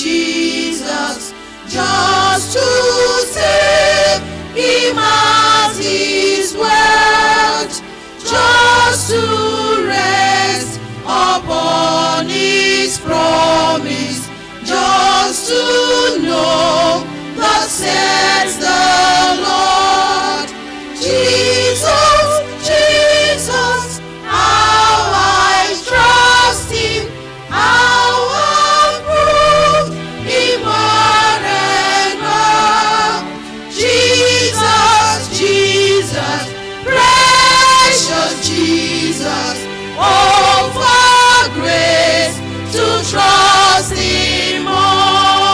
Jesus just to save him as his word, just to rest upon his promise, just to know that says the Lord. Jesus, Jesus, how I trust him, how I prove him more and more. Jesus, Jesus, precious Jesus, oh for grace to trust him more.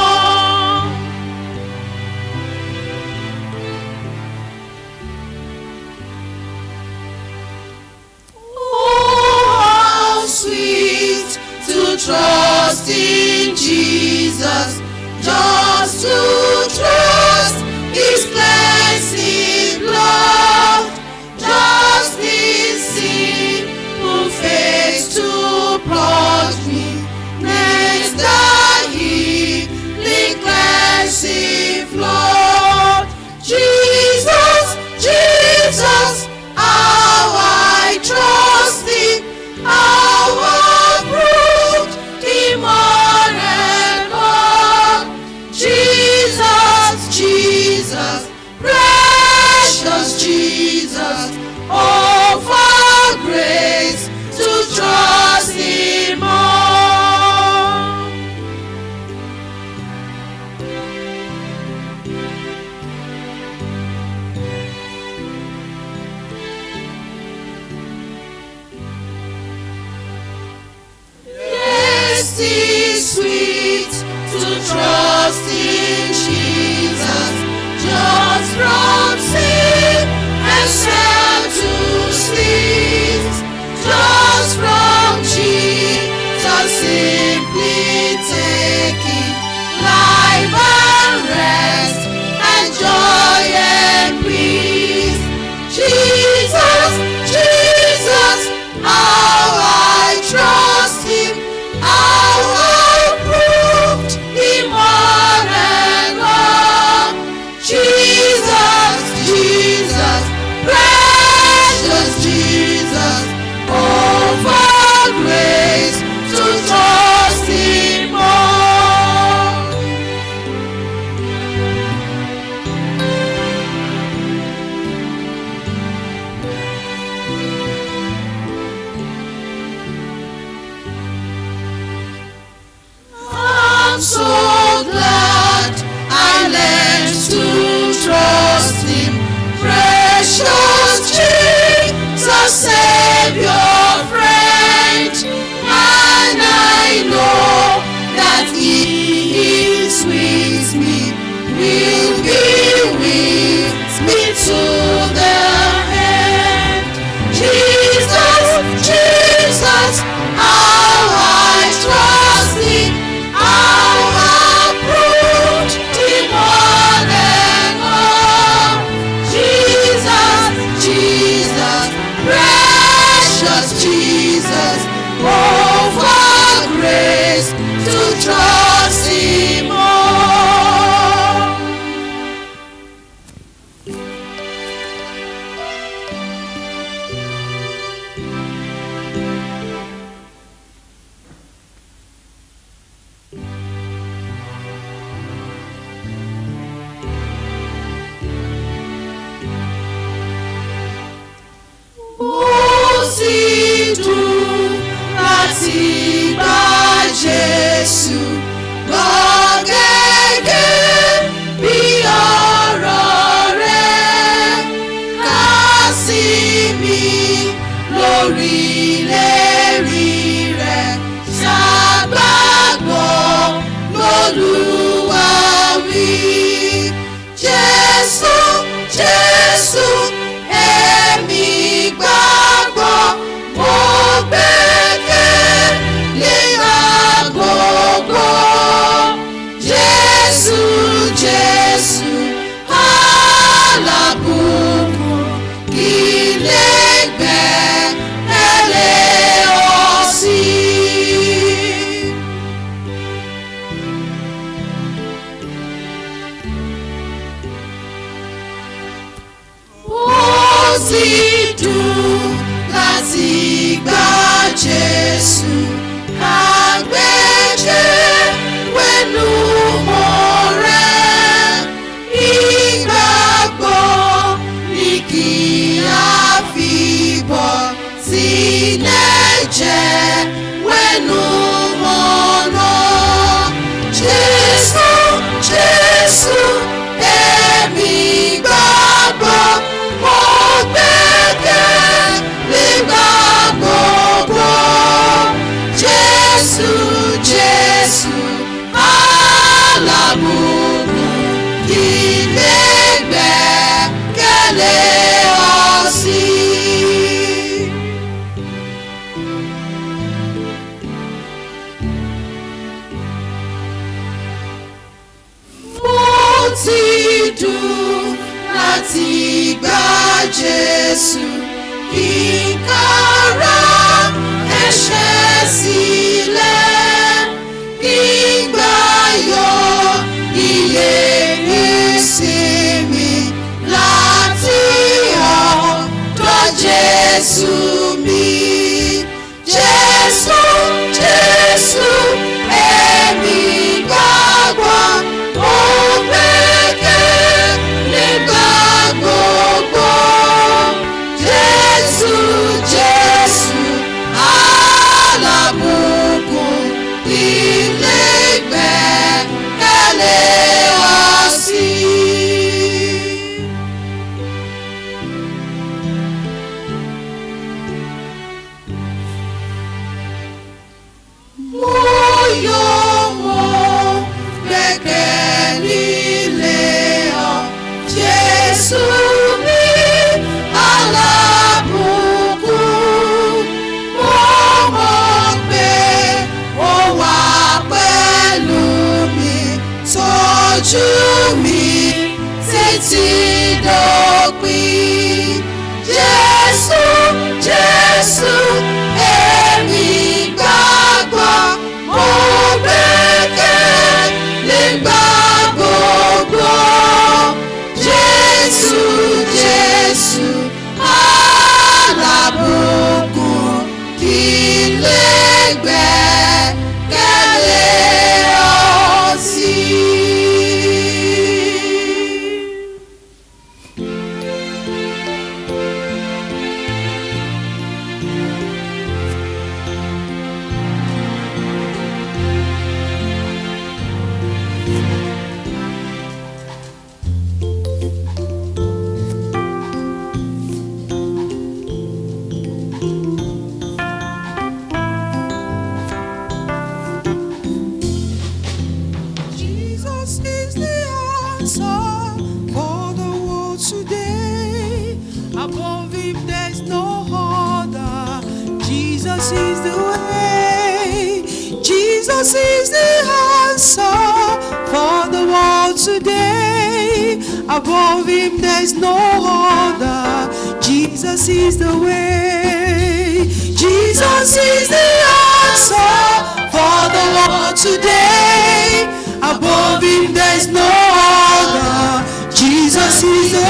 Oh, how sweet to trust in Jesus, just to trust His cleansing blood, just His simple face to plunge me next the healing cleansing flood. Jesus, Jesus, how I trust Thee, how I proved Thee more and more. Jesus, Jesus, precious Jesus, oh for grace to trust Thee more. Yes, it's sweet to trust in Jesus, just from sin and shame to sleep, just from Jesus simply taking life and rest and joy and peace. Jesus, Jesus, how I trust Him, how I proved Him more and more. Jesus, Jesus, precious Jesus, oh for grace to trust Him more. I'm so glad I learned to trust Him. Precious Jesus, Savior, friend. And I know that He is with me, will be with me to the end. Jesus, Jesus, how I trust Thee, how I proved Thee more and more. Jesus, Jesus, precious Jesus, oh for grace to trust Him more. ó sì dùn láti bá Jésù gbọ́ gẹ́gẹ́ bí ọ̀rọ̀ rẹ̀ ká sí mi lórí ìlérí rẹ̀ ṣàgbàgbọ́ lÓlúwa wí. Jésù, Jésù, èmi gbàgbọ́, mo gbẹ́kẹ̀ lé gbogbo. sì dùn láti gba Jésù kàgbéjẹ́ wẹ̀nu mọ́ rẹ̀ ìgbàgbọ́ ní kí a fi bọ̀ sílẹ̀ jẹ́ wẹ̀nu mọ́ náà. Jésù Jésù èmi gbàgbọ́ mo gbẹ́kẹ̀ lé gbàgbọ́ Jésù Jésù alábùkún kí lè gbẹ́kẹ̀lé ọ sí. mo ti dùn láti gba Jésù kíkàrà ẹ̀ṣẹ̀ sílẹ̀ gbígbà yọ iye ìsinmi láti ọ̀dọ̀ Jésù mi. Jésù Jésù èmi gbàgbọ́ mo gbẹ́kẹ̀ nígbà gbogbo. Jésù Jésù alábùkún ilé gbẹ́kẹ̀lé ọ sí. Mo yọ̀ mọ́ gbẹ́kẹ̀ nílé ọ, Jésù mi alábùkún. Mo mọ̀ pé ó wà pẹ̀lú mi, tọ́jú mi títí dópin. Jésù, Jésù, èmi gbàgbọ́, mo gbẹ́kẹ̀ nígbà gbogbo. Jésù, Jésù, alábùkún kí lè gbẹ́kẹ̀lé ọ sí. Jesus is the answer for the world today. Above him there's no other. Jesus is the way. Jesus is the answer for the world today. Above him there's no other. Jesus is the way. Jesus is the answer for the world today. Above him there's no other. Jesus is the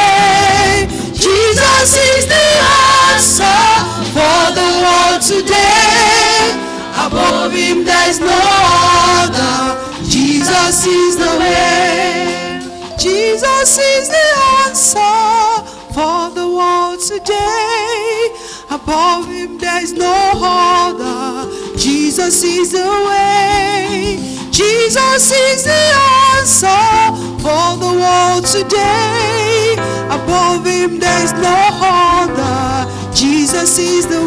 way. Jesus is the answer for the world today. Above him there's no other. Jesus is the way. Jesus is the answer for the world today. Above him there's no other. Jesus is the way. Jesus is the answer for the world today. Above him there's no other. Jesus is the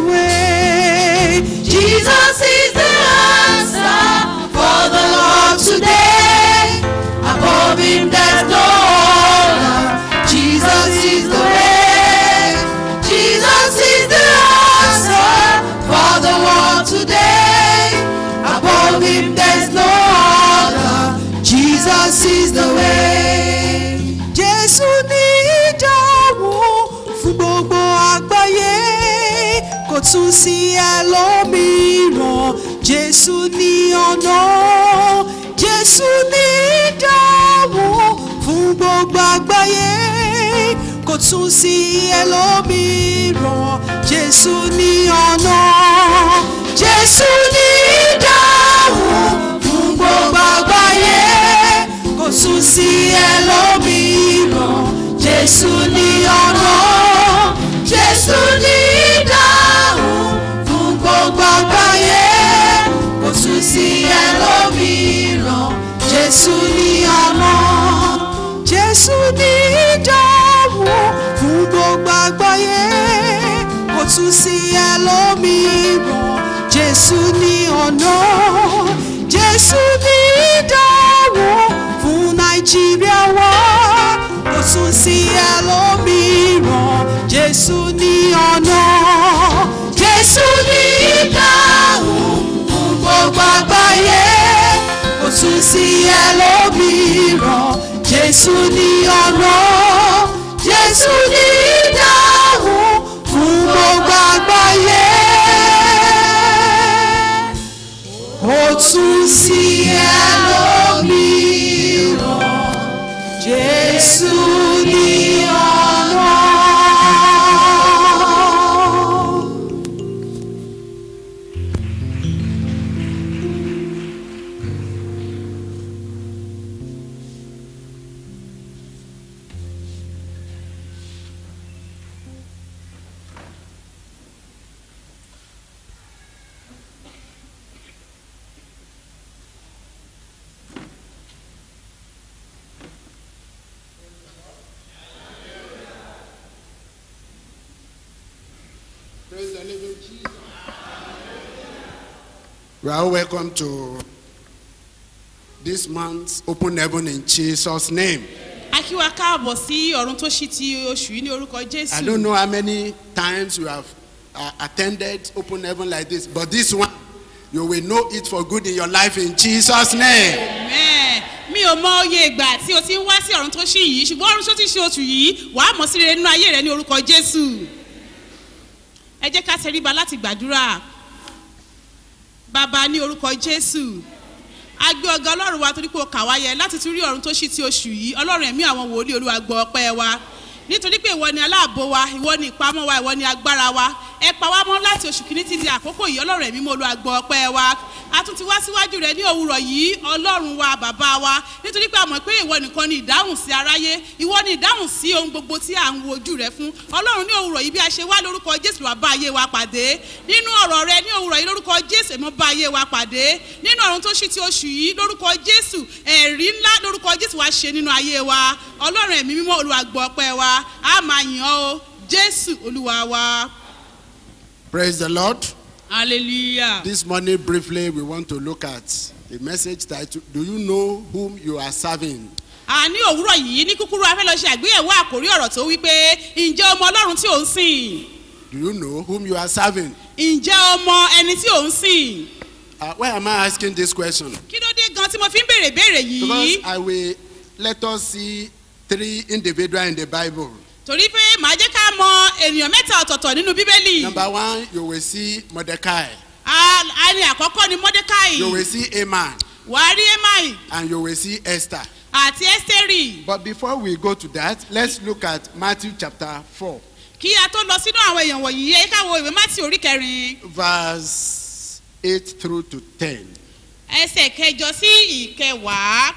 way. Jesus is the answer for the Lord today. Above him there's no other. Jesus is the way. Jesus is the answer for the world today. Above him there's no other. Jesus is the way. Jésù ní ìdáhùn fún gbogbo àgbáyé kò tún sí ẹlòmíràn Jésù ní ọ̀nà Jésù ní ìdáhùn fún gbogbo àgbáyé kò kò tún sí ẹlòmíràn jésù ní ọ̀nà jésù ní ìdáhùn fún gbogbo àgbáyé kò tún sí ẹlòmíràn jésù ní ọ̀nà jésù ní ìdáhùn fún gbogbo àgbáyé kò tún sí ẹlòmíràn jésù ní ọ̀nà jésù ní ìdáhùn fún gbogbo àgbáyé kò tún sí ẹlòmíràn jésù ní ọ̀nà jésù ní ìdáhùn fún nàìjíríà wa kò tún sí ẹlòmíràn jésù ní ọ̀nà jésù ní ìdáhùn fún gbogbo àgbáyé kò tún sí ẹlòmíràn jésù ní ọ̀nà jésù ní ìdáhùn fún gbogbo àgbáyé kò tún sí ẹlòmíràn jésù ní ọ̀nà. Praise the living Jesus. We are welcome to this month's open heaven in Jesus' name. a kí wa káàbọ̀ sí ọ̀run tó ṣí ti oṣù yìí ní orúkọ I jésù don't know how many times you have uh, attended open heaven like this, but this one, you will know it for good in your life in Jesus' name. Amen. mi ò mọ oye ìgbà tí o ti ń wá sí ọ̀run tó ṣí yìí ṣùgbọ́n ọ̀run tó ti ṣe oṣù yìí wàá mọ̀ sí rere nínú ayé rẹ ní orúkọ jésù ẹ jẹ́ ká tẹríba láti gbàdúrà bàbá ní orúkọ jésù a gbé ọgá ọlọ́run wa torí pé o kà wá yẹ láti tún rí ọ̀run tó ṣí ti oṣù yìí ọlọ́run ẹ̀mí àwọn wòlíì olúwa gbọ́ ọpẹ́ wa nítorí pé ìwọ ni aláàbò wa ìwọ ni ìpamọ́ wa ìwọ ni agbára wa ẹ pa wá mọ́ láti oṣù kìíní ti di àkókò yìí ọlọ́run ẹ̀mí mo olúwa gbọ́ ọpẹ́ wa a tún ti wá síwájú rẹ ní òwúrọ̀ yìí ọlọ́run wa bàbá wa nítorí pé a mọ̀ pé ìwọ nìkan ni ìdáhùn sí aráyé ìwọ ni ìdáhùn sí ohun gbogbo tí à ń wojú rẹ fún ọlọ́run ní òwúrọ̀ yìí bí a ṣe wá lórúkọ jésù wà bá ayé wa pàdé nínú ọ̀rọ̀ rẹ ní òwúrọ̀ yìí lórúkọ jésù èmọ́ bá ayé wa pàdé nínú ọ̀run tó ṣí ti oṣù yìí lórúkọ jésù ẹ̀rí ńlá lórúkọ jésù wá ṣe nínú ayé wa ọlọ́run ẹ̀mí mímọ́ olúwa gbọ́ ọpẹ́ wa a máa yàn ọ́ o jésù olúwa wa Praise the Lord. hallelujah. This morning, briefly, we want to look at a message titled Do You Know Whom You Are Serving? a ní òwúrọ̀ yìí ní kúkúrú a fẹ́ lọ ṣe àgbéyẹ̀wò àkórí ọ̀rọ̀ tó wí pé ǹjẹ́ ọmọ ọlọ́run tí ò ń sìn Do you know whom you are serving? ǹjẹ́ ọmọ ẹni tí ò ń sìn Uh, why am I asking this question? kí ló dé gan tí mo fi ń béèrè béèrè yìí Because I will let us see three individuals in the Bible. torí pé màá jẹ́ ká mọ ènìyàn mẹ́ta ọ̀tọ̀ọ̀tọ̀ nínú bíbélì Number one, you will see Mordecai, A- a ní àkọ́kọ́ ni mordecai you will see Haman, wàá rí emai and you will see Esther. àti esteri But before we go to that, let's look at Matthew chapter 4, kí a tó lọ sínú àwọn èèyàn wọ̀nyí ẹ ká wo ìwé mátì orí kẹrin verse 8 through to 10. ẹsẹ̀ kẹjọ sí ìkẹwàá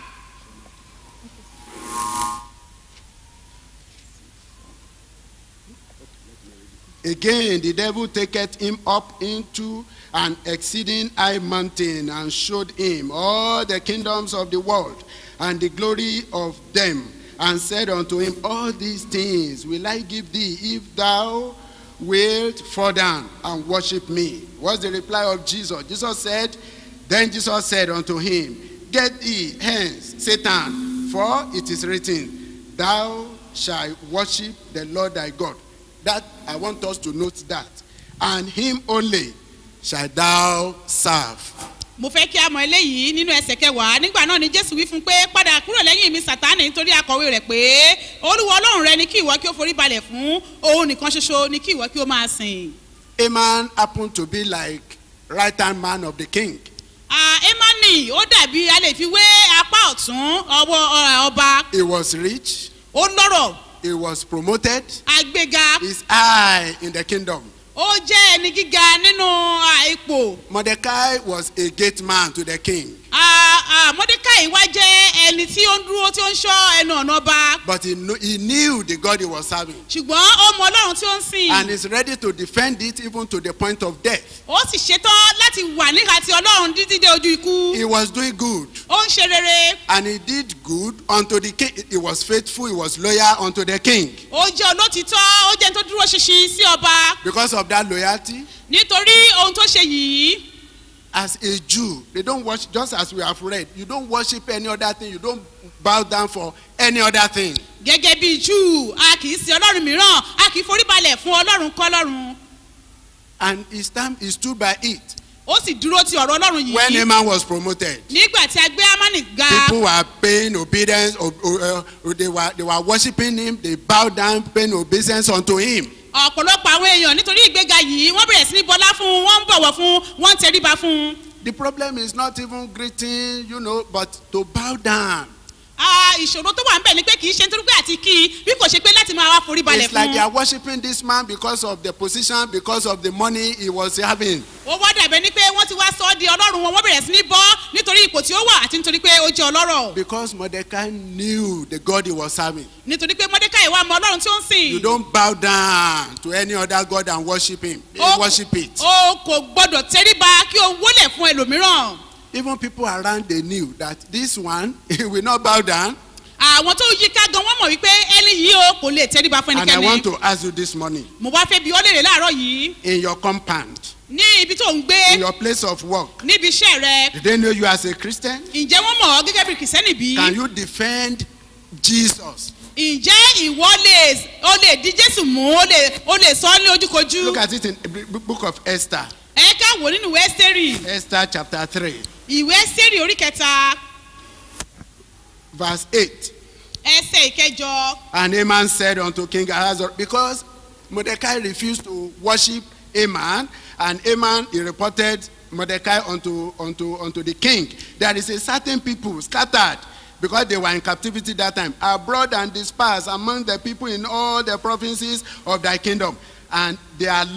Again, the devil taketh him up into an exceeding high mountain and showed him all the kingdoms of the world and the glory of them, and said unto him, All these things will I give thee if thou wilt fall down and worship me. What's the reply of Jesus? Jesus said, Then Jesus said unto him, Get thee hence, Satan, for it is written, Thou shalt worship the Lord thy God. That I want us to note that. And him only shall thou serve. mo fẹ́ kí a mọ eléyìí nínú ẹsẹ̀ kẹwàá nígbà náà ni jésù wí fún pé padà kúrò lẹ́yìn mi sátánì nítorí akọ̀wé rẹ̀ pé olúwa ọlọ́run rẹ ni kí ìwọ kí ó forí balẹ̀ fún òun nìkan ṣoṣo ni kí ìwọ kí ó máa sìn. Haman happened to be like right hand man of the king. Ah, emani ó dàbí a lè fi wé apá ọ̀tún ọwọ́ ọ- ọba He was rich, ó lọ́rọ̀ he was promoted, àgbéga is high in the kingdom. ó jẹ́ ẹni gíga nínú à, ipò Mordecai was a gate man to the king, À, à, mọ́dékàì wá jẹ́ ẹni tí ó ń dúró tí ó ń ṣọ́ ẹnu ọ̀nà ọba but he, knew, he knew the God he was serving ṣùgbọ́n ó mọ ọlọ́run tí ó ń sìn and is ready to defend it even to the point of death. ó sì ṣetán láti wà níhà tí ọlọ́run títí dé ojú ikú He was doing good ó ń ṣe rere and he did good unto the king. He was faithful, he was loyal unto the king. ó jẹ́ olótìtọ́ ó jẹ́ ẹni tó dúró ṣinṣin sí ọba Because of that loyalty, nítorí ohun tó ṣe yìí as a Jew, they don't worship, just as we have read, you don't worship any other thing, you don't bow down for any other thing. gẹ́gẹ́ bí júù a kì í sin ọlọ́run mìíràn a kì í foríbalẹ̀ fún ọlọ́run kọ́lọ́run And he, stand, he stood by it. ó sì dúró ti ọ̀rọ̀ ọlọ́run When yìí Haman was promoted, nígbà tí a gbé amani ga people were paying obedience, o- o- uh, they, were, they were worshiping him, they bowed down, paying obeisance unto him. ọ̀pọ̀lọpọ̀ àwọn èèyàn nítorí ìgbéga yìí wọ́n bẹ̀rẹ̀ sí ní bọlá fún un wọ́n ń bọ̀wọ̀ fún un wọ́n ń tẹríba fún un. The problem is not even greeting, you know, but to bow down. Ah, ìṣòro tó wà ń bẹ̀ ni pé kì í ṣe nítorí pé àti kí i bí kò ṣe pé láti máa wá forí balẹ̀ It's like fún they un. are worshiping this man because of the position, because of the money he was having. ó wá dàbẹ̀ ni pé wọ́n ti wá sọ ọ́ di ọlọ́run wọn wọ́n bẹ̀rẹ̀ sí ní bọ́ nítorí ipò tí ó wà àti nítorí pé ó jẹ́ ọlọ́rọ̀ Because Mordecai knew the God he was serving. nítorí pé mọ́dékàì wà mọ ọlọ́run tí ó ń sìn. You don't bow down to any other God and worship him. They Ó- worship it. o kò gbọ́dọ̀ tẹríba kí o wólẹ̀ fún ẹlòmíràn. Even people around they knew that this one he will not bow down. àwọn tó yí ká gan wọ́n mọ̀ wípé ẹni yìí o kò lè tẹríba fún And I want ẹnikẹ́ni. to ask you this morning mo wá fẹ́ bi ọ́ léèrè láàárọ̀ yìí in your compound, ní ibi tó ń gbé in your place of work, níbi iṣẹ́ rẹ did they know you as a Christian? ǹjẹ́ wọ́n mọ̀ ọ́ gẹ́gẹ́ bí kìsẹ́nì bí? Can you defend Jesus? ǹjẹ́ ìwọ lè o lè di jésù mú o lè o lè sọ ọ́ ní ojúkojú? Look at it in the book of Esther, ẹ ká wò nínú ìwé ẹ́sítérì Esther chapter 3, ìwé ẹ́sítérì orí kẹta verse 8. ẹsẹ̀ ìkẹjọ And Haman said unto King Ahasuerus, because Mordecai refused to worship Haman, and Haman he reported Mordecai unto, unto, unto the king. There is a certain people scattered because they were in captivity that time, abroad and dispersed among the people in all the provinces of thy kingdom. And their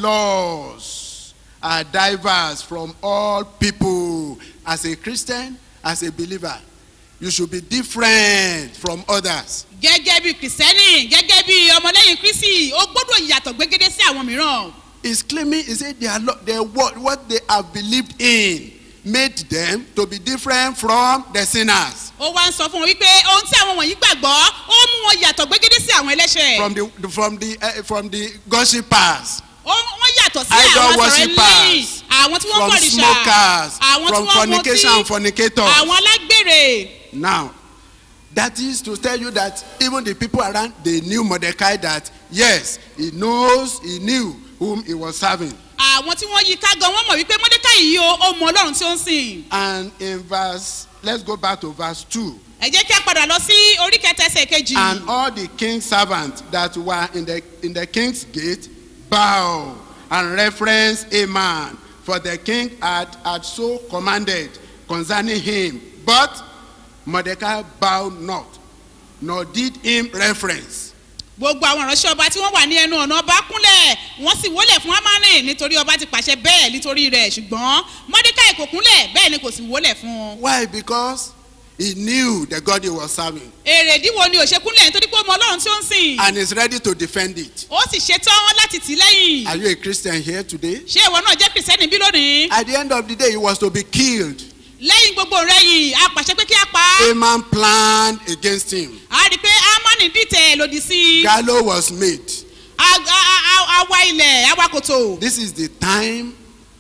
laws are diverse from all people. As a Christian, as a believer, you should be different from others. gẹ́gẹ́ bí kìsẹ́nì gẹ́gẹ́ bí ọmọlẹ́yìn kristi ó gbọ́dọ̀ yàtọ̀ gbégédé sí àwọn mìíràn is claiming he said their lo- their what what they have believed in made them to be different from the sinners ó wá ń sọ fún wọn wípé ohun tí àwọn wọ̀nyí gbàgbọ́ ó mú wọn yàtọ̀ gbégédé sí àwọn ẹlẹ́ṣẹ̀ from the from the uh, from the gossipers ó wọ́n yàtọ̀ sí Idol àwọn sọ̀rọ̀ worshippers, ẹlẹ́yìn àwọn tí wọ́n from kọ̀rìṣà smokers àwọn tí from wọ́n fornication and mutí fornicators àwọn alágbèrè now that is to tell you that even the people around they knew mordecai that yes he knows he knew whom he was serving àwọn tí wọ́n yí ká gan wọ́n mọ̀ wípé mọ́dékàì yìí o ó mọ ọlọ́run tí ó ń sìn and in verse let's go back to verse two. ẹ jẹ́ kí a padà lọ sí orí kẹta ẹsẹ̀ kejì And all the king's servants that were in the, in the king's gate bow and reference a man, for the king had, had so commanded concerning him. But Mordecai bowed not, nor did him reference. gbogbo àwọn ìránṣẹ́ ọba tí wọ́n wà ní ẹnu ọ̀nà ọba kúnlẹ̀ wọ́n sì wólẹ̀ fún amani nítorí ọba ti pàṣẹ bẹ́ẹ̀ nítorí rẹ̀ ṣùgbọ́n mọ́dékàì kò kúnlẹ̀ bẹ́ẹ̀ ni kò sì wólẹ̀ fún un. Why? Because he knew the God he was serving èrè ìdíwọ́ ni òṣè kúnlẹ̀ nítorí pé ó mọ ọlọ́run tí ó ń sìn and is ready to defend it. ó sì ṣetán láti tì í lẹ́yìn. Are you a Christian here today? ṣé ìwọ náà jẹ́ kìrìsìtẹ́nì bí lónìí. At the end of the day, he was to be killed. lẹ́yìn gbogbo rẹ̀ yìí a pàṣẹ pé kí a pa á. Haman planned against him. a rí i pé amani dìtẹ̀ lòdì sí i. Gallows was made. A- a- a- a- awa ilẹ̀ awa kòtò. This is the time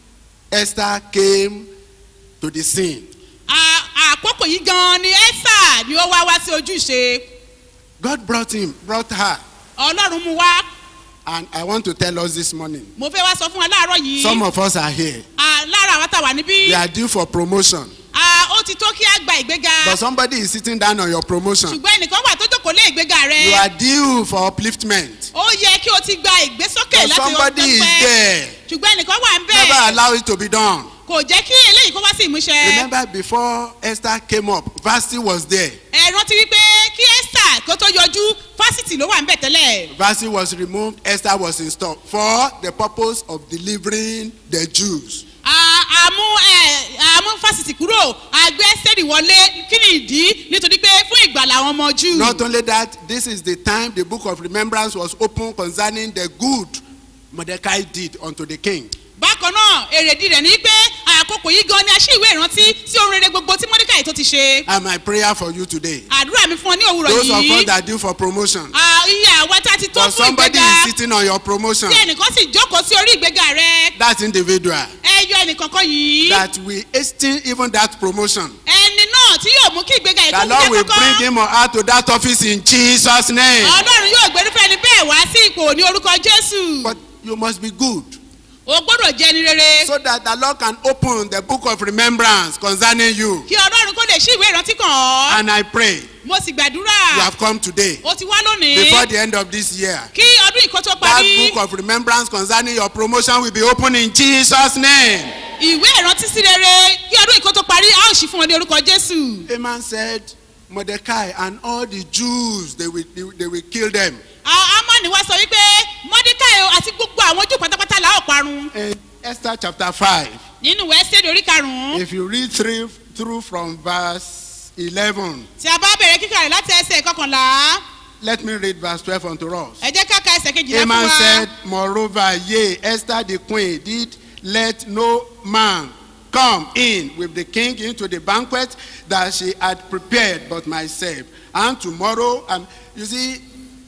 Esther came to the scene. A- àkókò yìí gan-an ni ẹ́sà ni ó wá wá sí ojúṣe. God brought him, brought her. ọlọ́run mú wá. And I want to tell us this morning. mo fẹ́ wá sọ fún wa láàárọ̀ yìí. Some of us are here. Ah, lára àwọn tá a wà níbí. We are due for promotion. Ah, ó ti tó kí a gba ìgbéga. But somebody is sitting down on your promotion. ṣùgbọ́n ẹnìkan wà tó jókòó lé ìgbéga You rẹ. are due for upliftment. ó yẹ kí o ti gba ìgbésókè But láti somebody is pẹ́. there. ṣùgbọ́n ẹnìkan wà ń Never bẹ̀. allow it to be done. kò jẹ́ kí eléyìí kó wá sí ìmúṣẹ. Remember before Esther came up, Vasti was there. ẹ rántí wípé kí ẹ́sà à, kó tó yọjú fásitì ló wà ń bẹ̀ tẹ́lẹ̀. Vasi was removed, Esther was installed for the purpose of delivering the Jews. À- àmú ẹ, àmú fásitì kúrò àgbẹ̀ sẹ́ẹ̀dì wọlé kí ni ìdí nítorí pé fún ìgbàlà àwọn ọmọ jù. Not only that, this is the time the book of remembrance was opened concerning the good Mordecai did unto the king. bákan náà èrèdí rẹ̀ ni pé àkókò yìí gan ni a ṣí ìwé ìrántí sí ohun rere gbogbo tí mọ́dékàì tó ti ṣe. And my prayer for you today, àdúrà mi fún ọ ní òwúrọ̀ those of us yìí. that due for promotion, à, iye àwa tá a ti tó or fún somebody ìgbéga is sitting on your promotion, tí ẹnìkan sì jókòó sí orí ìgbéga rẹ that individual, ẹ yọ ẹnìkankan yìí. that we hasten even that promotion. ẹni náà tí yóò mú kí ìgbéga yìí The kó mú Lord will jẹ́ bring kọ́kọ́. him or her to that office in Jesus' name. ọlọ́run yóò gbẹrúfẹ́ ni bẹ́ẹ̀ wá sí ipò ní orúkọ jésù. But you must be good o gbọ́dọ̀ jẹ́ ni rere. so that the Lord can open the book of remembrance concerning you. kí ọlọ́run kó lè ṣí ìwé ìrántí kàn ọ́. And I pray mo sì you gbàdúrà. have come today o ti wá lónìí. before the end of this year. kí ọdún ìkó tó That parí. book of remembrance concerning your promotion will be opened in Jesus' name. ìwé ìrántí sí rere kí ọdún ìkó tó parí a ó ṣí fún ọ ní orúkọ jésù. Haman said, Mordecai and all the Jews, they will, they, will- they will kill them. A- amani wá sọ wípé mọ́díkàì o àti gbogbo àwọn ojú pátápátá la ó parun. In Esther chapter 5, nínú ìwé ẹ́sẹ̀dì orí karùn-ún. if you read through, through from verse 11, tí a bá bẹ̀rẹ̀ kíkà rẹ̀ láti ẹsẹ̀ kọkànlá. let me read verse 12 unto us. ẹ jẹ́ ká ka ẹsẹ̀ kejìlá fún Haman wa. said, Moreover, yea, Esther the queen did let no man come in with the king into the banquet that she had prepared but myself. And tomorrow, and you see,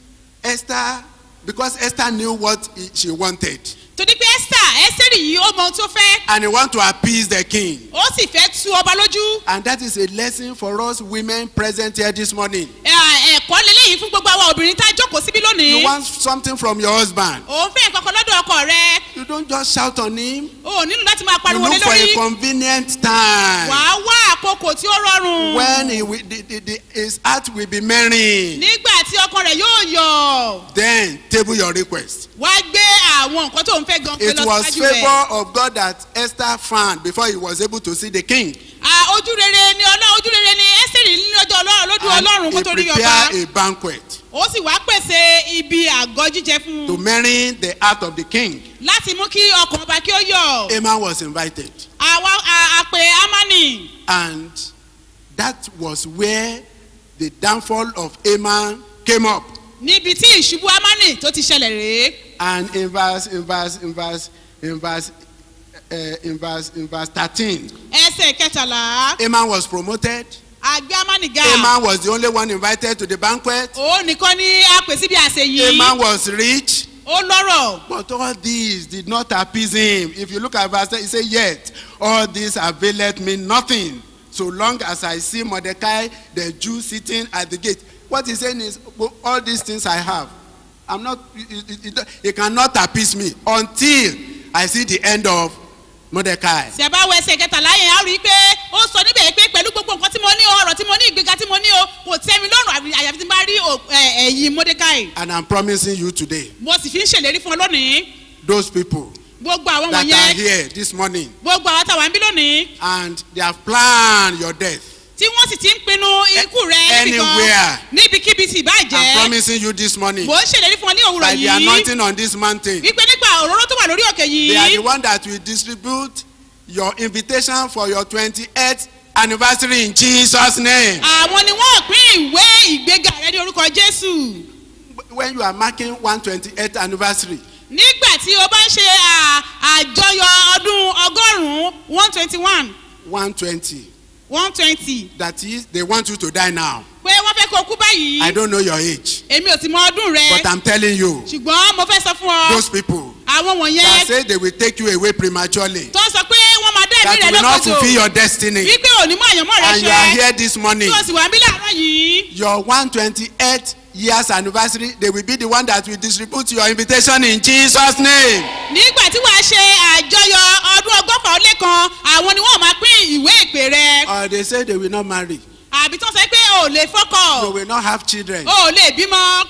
Esther, because Esther knew what he- she wanted, torí pé ẹ́sà ẹ́sẹ̀rì yìí ó mọ ohun tó fẹ́. and he want to appease the king. ó sì fẹ́ tu ọba lójú. And that is a lesson for us women present here this morning. Ẹ- ẹ̀kọ́ leléyìí fún gbogbo àwọn obìnrin tá a jókòó síbí You lónìí. want something from your husband. òun fẹ́ nǹkan kan lọ́dọ̀ ọkọ rẹ. You don't just shout on him. o ò nílò láti máa You pariwo lé look for a lórí. convenient time. wàá wá àkókò tí ó rọrùn. when he will, the, the, the, his heart will be merry nígbà tí ọkọ rẹ̀ yóò yọ̀. then table your request. wá gbé àwọn nǹkan tó ń fẹ́ gan pé it lọ was síwájú rẹ̀. favour of God that Esther found before he was able to see the king À, ojú rere ni ọlọ́run ojú rere ni ẹ́sẹ̀rì ní lọ́jọ́ ọlọ́run lójú and ọlọ́run kó he tó rí ọba. prepared a banquet ó sì wá pèsè ibi àgọ́ jíjẹ fún to un marry the heart of the king. láti mú kí ọkàn ọba kí ó yọ̀. Haman was invited àwa a- àpè amani and that was where the downfall of Haman came up níbi tí ìṣubú amani tó ti ṣẹlẹ̀ rèé. and in verse in verse in verse in verse uh, in verse in verse thirteen ẹsẹ̀ kẹtàlá Haman was promoted. àgbẹ̀ amani ga. Haman was the only one invited to the banquet. òun nìkan ní àpè síbi àṣẹ yìí. Haman was rich. ó lọ́rọ̀. But all these did not appease him. If you look at verse 10, he said, Yet all this availeth me nothing, so long as I see Mordecai the Jew sitting at the gate. What he's saying is, "Well, all these things I have, I'm not, it, it, it, it cannot appease me until I see the end of Mordecai. tí a bá wọ ẹsẹ̀ kẹtàlá yẹn á rí i pé ó sọ níbẹ̀ pé pẹ̀lú gbogbo nǹkan tí mo ní ọrọ̀ tí mo ní ìgbéga tí mo ní o kò tẹ́ mi lọ́rùn àbí- àyàfi tí n bá rí o- ẹ- ẹ̀yìn mordecai. And I'm promising you today, mo sì fi ń ṣèlérí fún ọ lónìí those people gbogbo àwọn that are wọ̀nyẹn here this morning gbogbo àwọn táwa ń bí lónìí and they have planned your death. tí wọ́n sì ti ń pinnu ikú rẹ níbi Anywhere. kan níbikíbi tí ìbá I'm jẹ́ promising you this morning. mò ń ṣèlérí fún ọ ní òwúrọ̀ by the yìí anointing on this mountain. wípé nípa òróró tó wà lórí òkè They are yìí the one that will distribute your invitation for your twenty-eighth anniversary in Jesus' name. àwọn ni wọ́n pín ìwé ìgbéga rẹ ní orúkọ jésù When you are marking one twenty-eighth anniversary, nígbà tí o bá ń ṣe à- àjọyọ̀ ọdún ọgọ́rùn-ún one twenty one one twenty, one twenty that is, they want you to die now. pé wọ́n fẹ́ kó o kú báyìí I don't know your age, èmi ò ti mọ ọdún rẹ but I'm telling you, ṣùgbọ́n mo fẹ́ sọ fún ọ those people àwọn that wọ̀nyẹn say they will take you away prematurely, tó sọ pé wọ́n máa dá ẹ̀mí that rẹ will not lọ́kọ̀tò fulfill your destiny, wípé òní mú àyànmọ́ rẹ and you are ṣe here this morning. tí o sì wà ń bí láàárọ̀ yìí Your one twenty-eighth years anniversary, they will be the one that will distribute your invitation in Jesus' name. nígbà tí wàá ṣe àjọyọ̀ ọdún ọgọ́fà ó lé kan àwọn ni wọ́n máa pín ìwé ìpè rẹ Or they say they will not marry, àbí tó sọ pé o ò lè fọ́kọ̀ they will not have children. o ò lè bímọ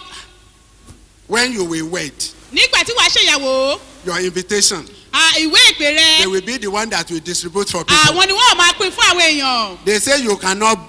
When you will wait, nígbà tí wàá ṣèyàwó your invitation, à, ìwé ìpè rẹ they will be the one that will distribute for people. àwọn ni wọ́n máa pín fún àwọn èèyàn They say you cannot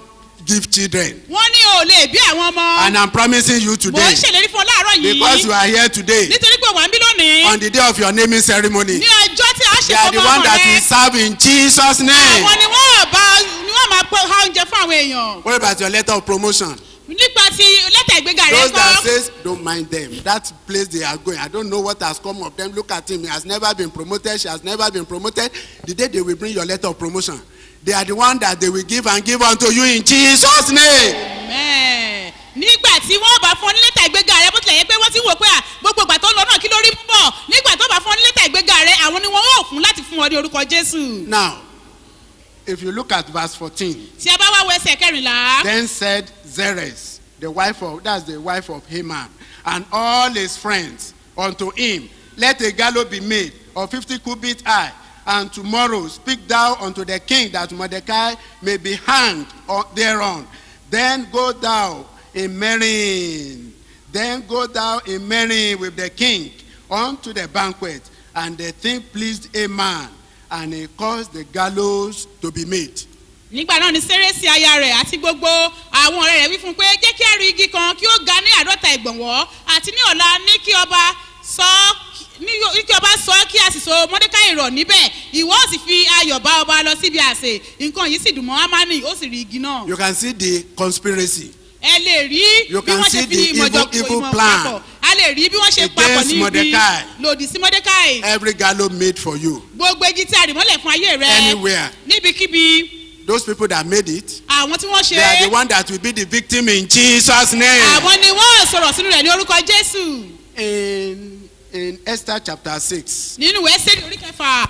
give children. wọ́n ní o lè bí àwọn ọmọ And I'm promising you mò today, ń ṣèlérí fún ọ láàárọ̀ because you yìí are here today, nítorí pé wà ń bí lónìí on the day of your naming ceremony, ní ọjọ́ tí a ṣe they are fún the ọmọ one that rẹ will serve in Jesus' name. àwọn ni wọ́n bá ni wọ́n máa pẹ́ ha oúnjẹ fún àwọn èèyàn What about your letter of promotion? nípa ti lẹ́tà ìgbéga rẹ Those that kọ́ says, don't mind them. That place they are going. I don't know what has come of them. Look at him. He has never been promoted. She has never been promoted. The day they will bring your letter of promotion, they are the one that they will give and give unto you in Jesus' name. Mẹ́ẹ̀. nígbà tí wọ́n bá fún ọ ní lẹ́tà ìgbéga rẹ bó tilẹ̀ yẹ pé wọ́n ti ń wò pé à gbogbo ìgbà tó ń lọ náà kí ló rí mú bọ̀ nígbà tó bá fún ọ ní lẹ́tà ìgbéga rẹ àwọn ni wọ́n ó fún láti fún ọ ní orúkọ jésù. Now, if you look at verse 14, tí a bá wá wọ ẹsẹ̀ kẹrìnlá then said Zeres, the wife of, that's the wife of Haman, and all his friends unto him, let a gallows be made of 50 cubits high, and tomorrow speak thou unto the king that Mordecai may be hanged on- thereon. Then go thou in marrying, then go thou in marrying with the king unto the banquet, and the thing pleased Haman, and he caused the gallows to be made. nígbà náà ni sẹ́rẹ́sì aya rẹ̀ àti gbogbo àwọn ọ̀rẹ́ rẹ̀ wí fún un pé jẹ́ kí a rí igi kan kí ó ga ní àádọ́ta ìgbọ̀nwọ́ àti ní ọ̀la ní kí ọba sọ ní kí ọba sọ kí a sì so mọ́dékáì rọ̀ níbẹ̀ ìwọ ó sì fi ayọ̀ bá ọba lọ síbi àsè nǹkan yìí sì dùn mọ́ amani ó sì rí igi náà. You can see the conspiracy. ẹ lè rí You bí can wọ́n see ṣe fi the ìmọ̀ jọ evil- evil ìmọ̀ plan papọ̀ a lè rí bí wọ́n ṣe papọ̀ against ní ibi Mordecai. lòdì sí mọ́dékáì Every gallows made for you. gbogbo igi tí a rì mọ́lẹ̀ fún ayé rẹ Anywhere. níbikíbi Those people that made it, àwọn tí wọ́n ṣe they are the one that will be the victim in Jesus' name. àwọn ni wọ́n sọ̀rọ̀ sínú rẹ̀ ní orúkọ jésù In, in Esther chapter 6, nínú ìwé sẹ́ni orí kẹfà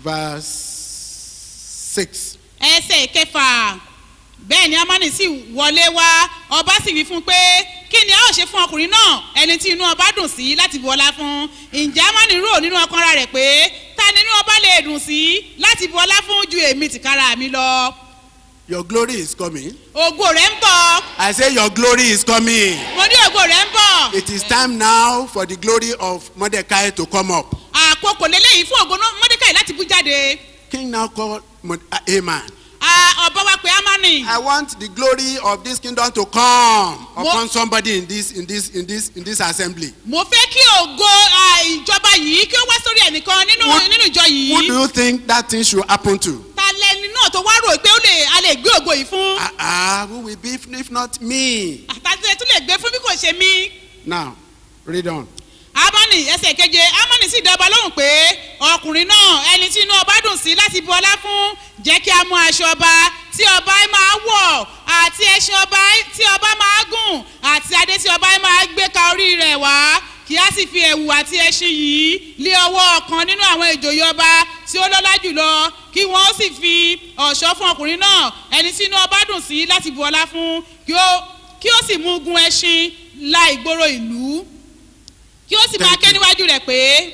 verse 6. ẹsẹ̀ kẹfà bẹ́ẹ̀ ni amani sì wọlé wá ọba sì wí fún un pé kí ni a ó ṣe fún ọkùnrin náà ẹni tí inú ọba dùn sí láti bu ọlá fún ǹjẹ́ amani rò nínú ọkàn ara rẹ̀ pé ta ni inú ọba lè dùn sí láti bu ọlá fún ju èmi tìkára mi lọ Your glory is coming. ògo rẹ̀ ń bọ̀ I say your glory is coming. mo ní ògo rẹ̀ ń bọ̀ It is time now for the glory of Mordecai to come up. àkókò lélẹ́yìí fún ògo náà mọ́dékàì láti bú jáde King now called Mod- uh, Haman. Ah, ọba wa pé amani. I want the glory of this kingdom to come upon somebody in this in this in this in this assembly. mo fẹ́ kí ògo ah, ìjọba yìí kí ó wá sórí ẹnìkan nínú What- nínú ìjọ Who do yìí you think that thing should happen to? ta lẹni náà tó wá rò pé ó lè a lè gbé ògo yìí fún Ah, ah, who will be if, if not me? àtàtì ẹ̀ tún lè gbé fún bí kò ṣe mí. Now, read on. amani ẹsẹ̀ keje amani sì dọ́ba lóhùn pé ọkùnrin náà ẹni tí inú ọba dùn sí láti bu ọlá fún jẹ́ kí a mú aṣọ ọba tí ọba máa wọ̀ àti ẹṣin ọba tí ọba máa gùn àti adé tí ọba máa gbé ka orí rẹ̀ wá kí a sì fi ẹ̀wù àti ẹṣin yìí lé ọwọ́ ọ̀kan nínú àwọn ìjòyè ọba tí ó lọ́lá jùlọ kí wọ́n sì fi ọ̀ṣọ́ fún ọkùnrin náà ẹni tí inú ọba dùn sí láti bu ọlá fún kí ó kí ó sì mú gun ẹṣin la ìgboro ìlú kí ó sì máa Thank ké you. níwájú rẹ̀ pé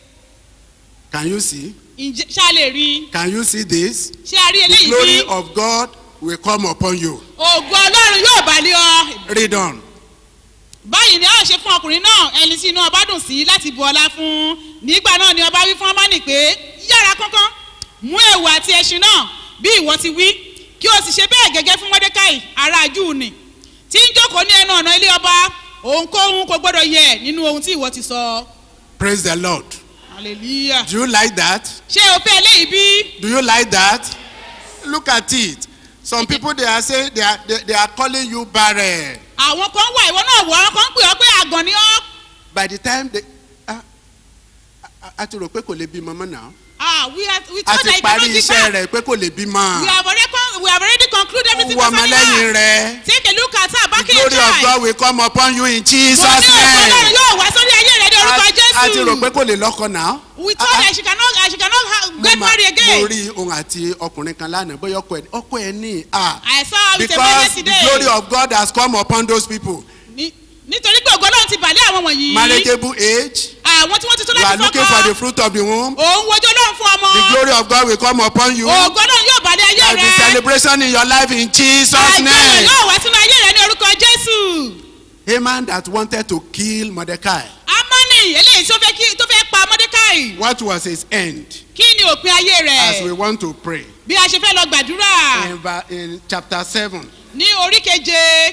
Can you see? ǹjẹ́ ṣá lè rí i Can you see this? ṣé a rí The eléyìí glory bí of God will come upon you. ògo ọlọ́run yóò bá lé ọ Read on. báyìí ni a ó ṣe fún ọkùnrin náà ẹni tí inú ọba dùn sí láti bu ọlá fún nígbà náà ni ọba wí fún ọmọnì pé yára kánkán mú ẹ̀wù àti ẹṣin náà bí ìwọ ti wí kí o sì ṣe bẹ́ẹ̀ gẹ́gẹ́ fún mọ́dékàì ará júù nì tí ń jókòó ní ẹnu ọ̀nà ilé ọba òǹkóhun kò gbọ́dọ̀ yẹ nínú ohun tí ìwọ ti sọ Praise the Lord. hallelujah Do you like that? ṣé o fẹ́ eléyìí bí Do you like that? Look at it. Some people they are saying they are they, they are calling you barren. àwọn kan wà ìwọ náà wọ àwọn kan ń pè ọ pé àgàn ni ọ By the time they ah, a- a ti rò pé kò lè bímọ mọ́ náà. ah we are we A told ti that you parí cannot give iṣẹ́ back rẹ̀ pé kò lè we bímọ. have already con we have already concluded everything Wọ concerning ọmọlẹ́yìn her rẹ̀. take a look at her The back in glory of time God will come upon you in Jesus' mo ní òkú ọlọ́run name. yóò wá sórí ayé rẹ ní orúkọ A ti rò pé jésù kò lè lọ́kọ náà. we told her she cannot she cannot ha- Mo get ma- married mo again rí ohun àti ọkùnrin kan lánàá bóyá ọkọ ẹ ọkọ ẹ ní à. I saw her with a man Because the glory yesterday of God has come upon those people. Ní- nítorí pé ògo náà ti bàlẹ́ àwọn wọ̀nyí Marriageable age. àwọn tí wọ́n ti tó You are láti looking for the fọ́kọ́ fruit of the womb. òun wojú ọlọ́run fún ọmọ The glory of God will come upon you. ògo náà yóò bàlẹ́ ayé There will be rẹ celebration in your life in Jesus' àjọyọ̀ name. yóò wá sínú ayé rẹ ní orúkọ jésù. Haman that wanted to kill Mordecai. amani eléyìí tó fẹ́ kí tó fẹ́ pa mọ́dékàì What was his end? kí ni òpin ayé As we rẹ̀ want to pray. bí a ṣe fẹ́ lọ gbàdúrà In, va- in chapter 7, ní orí keje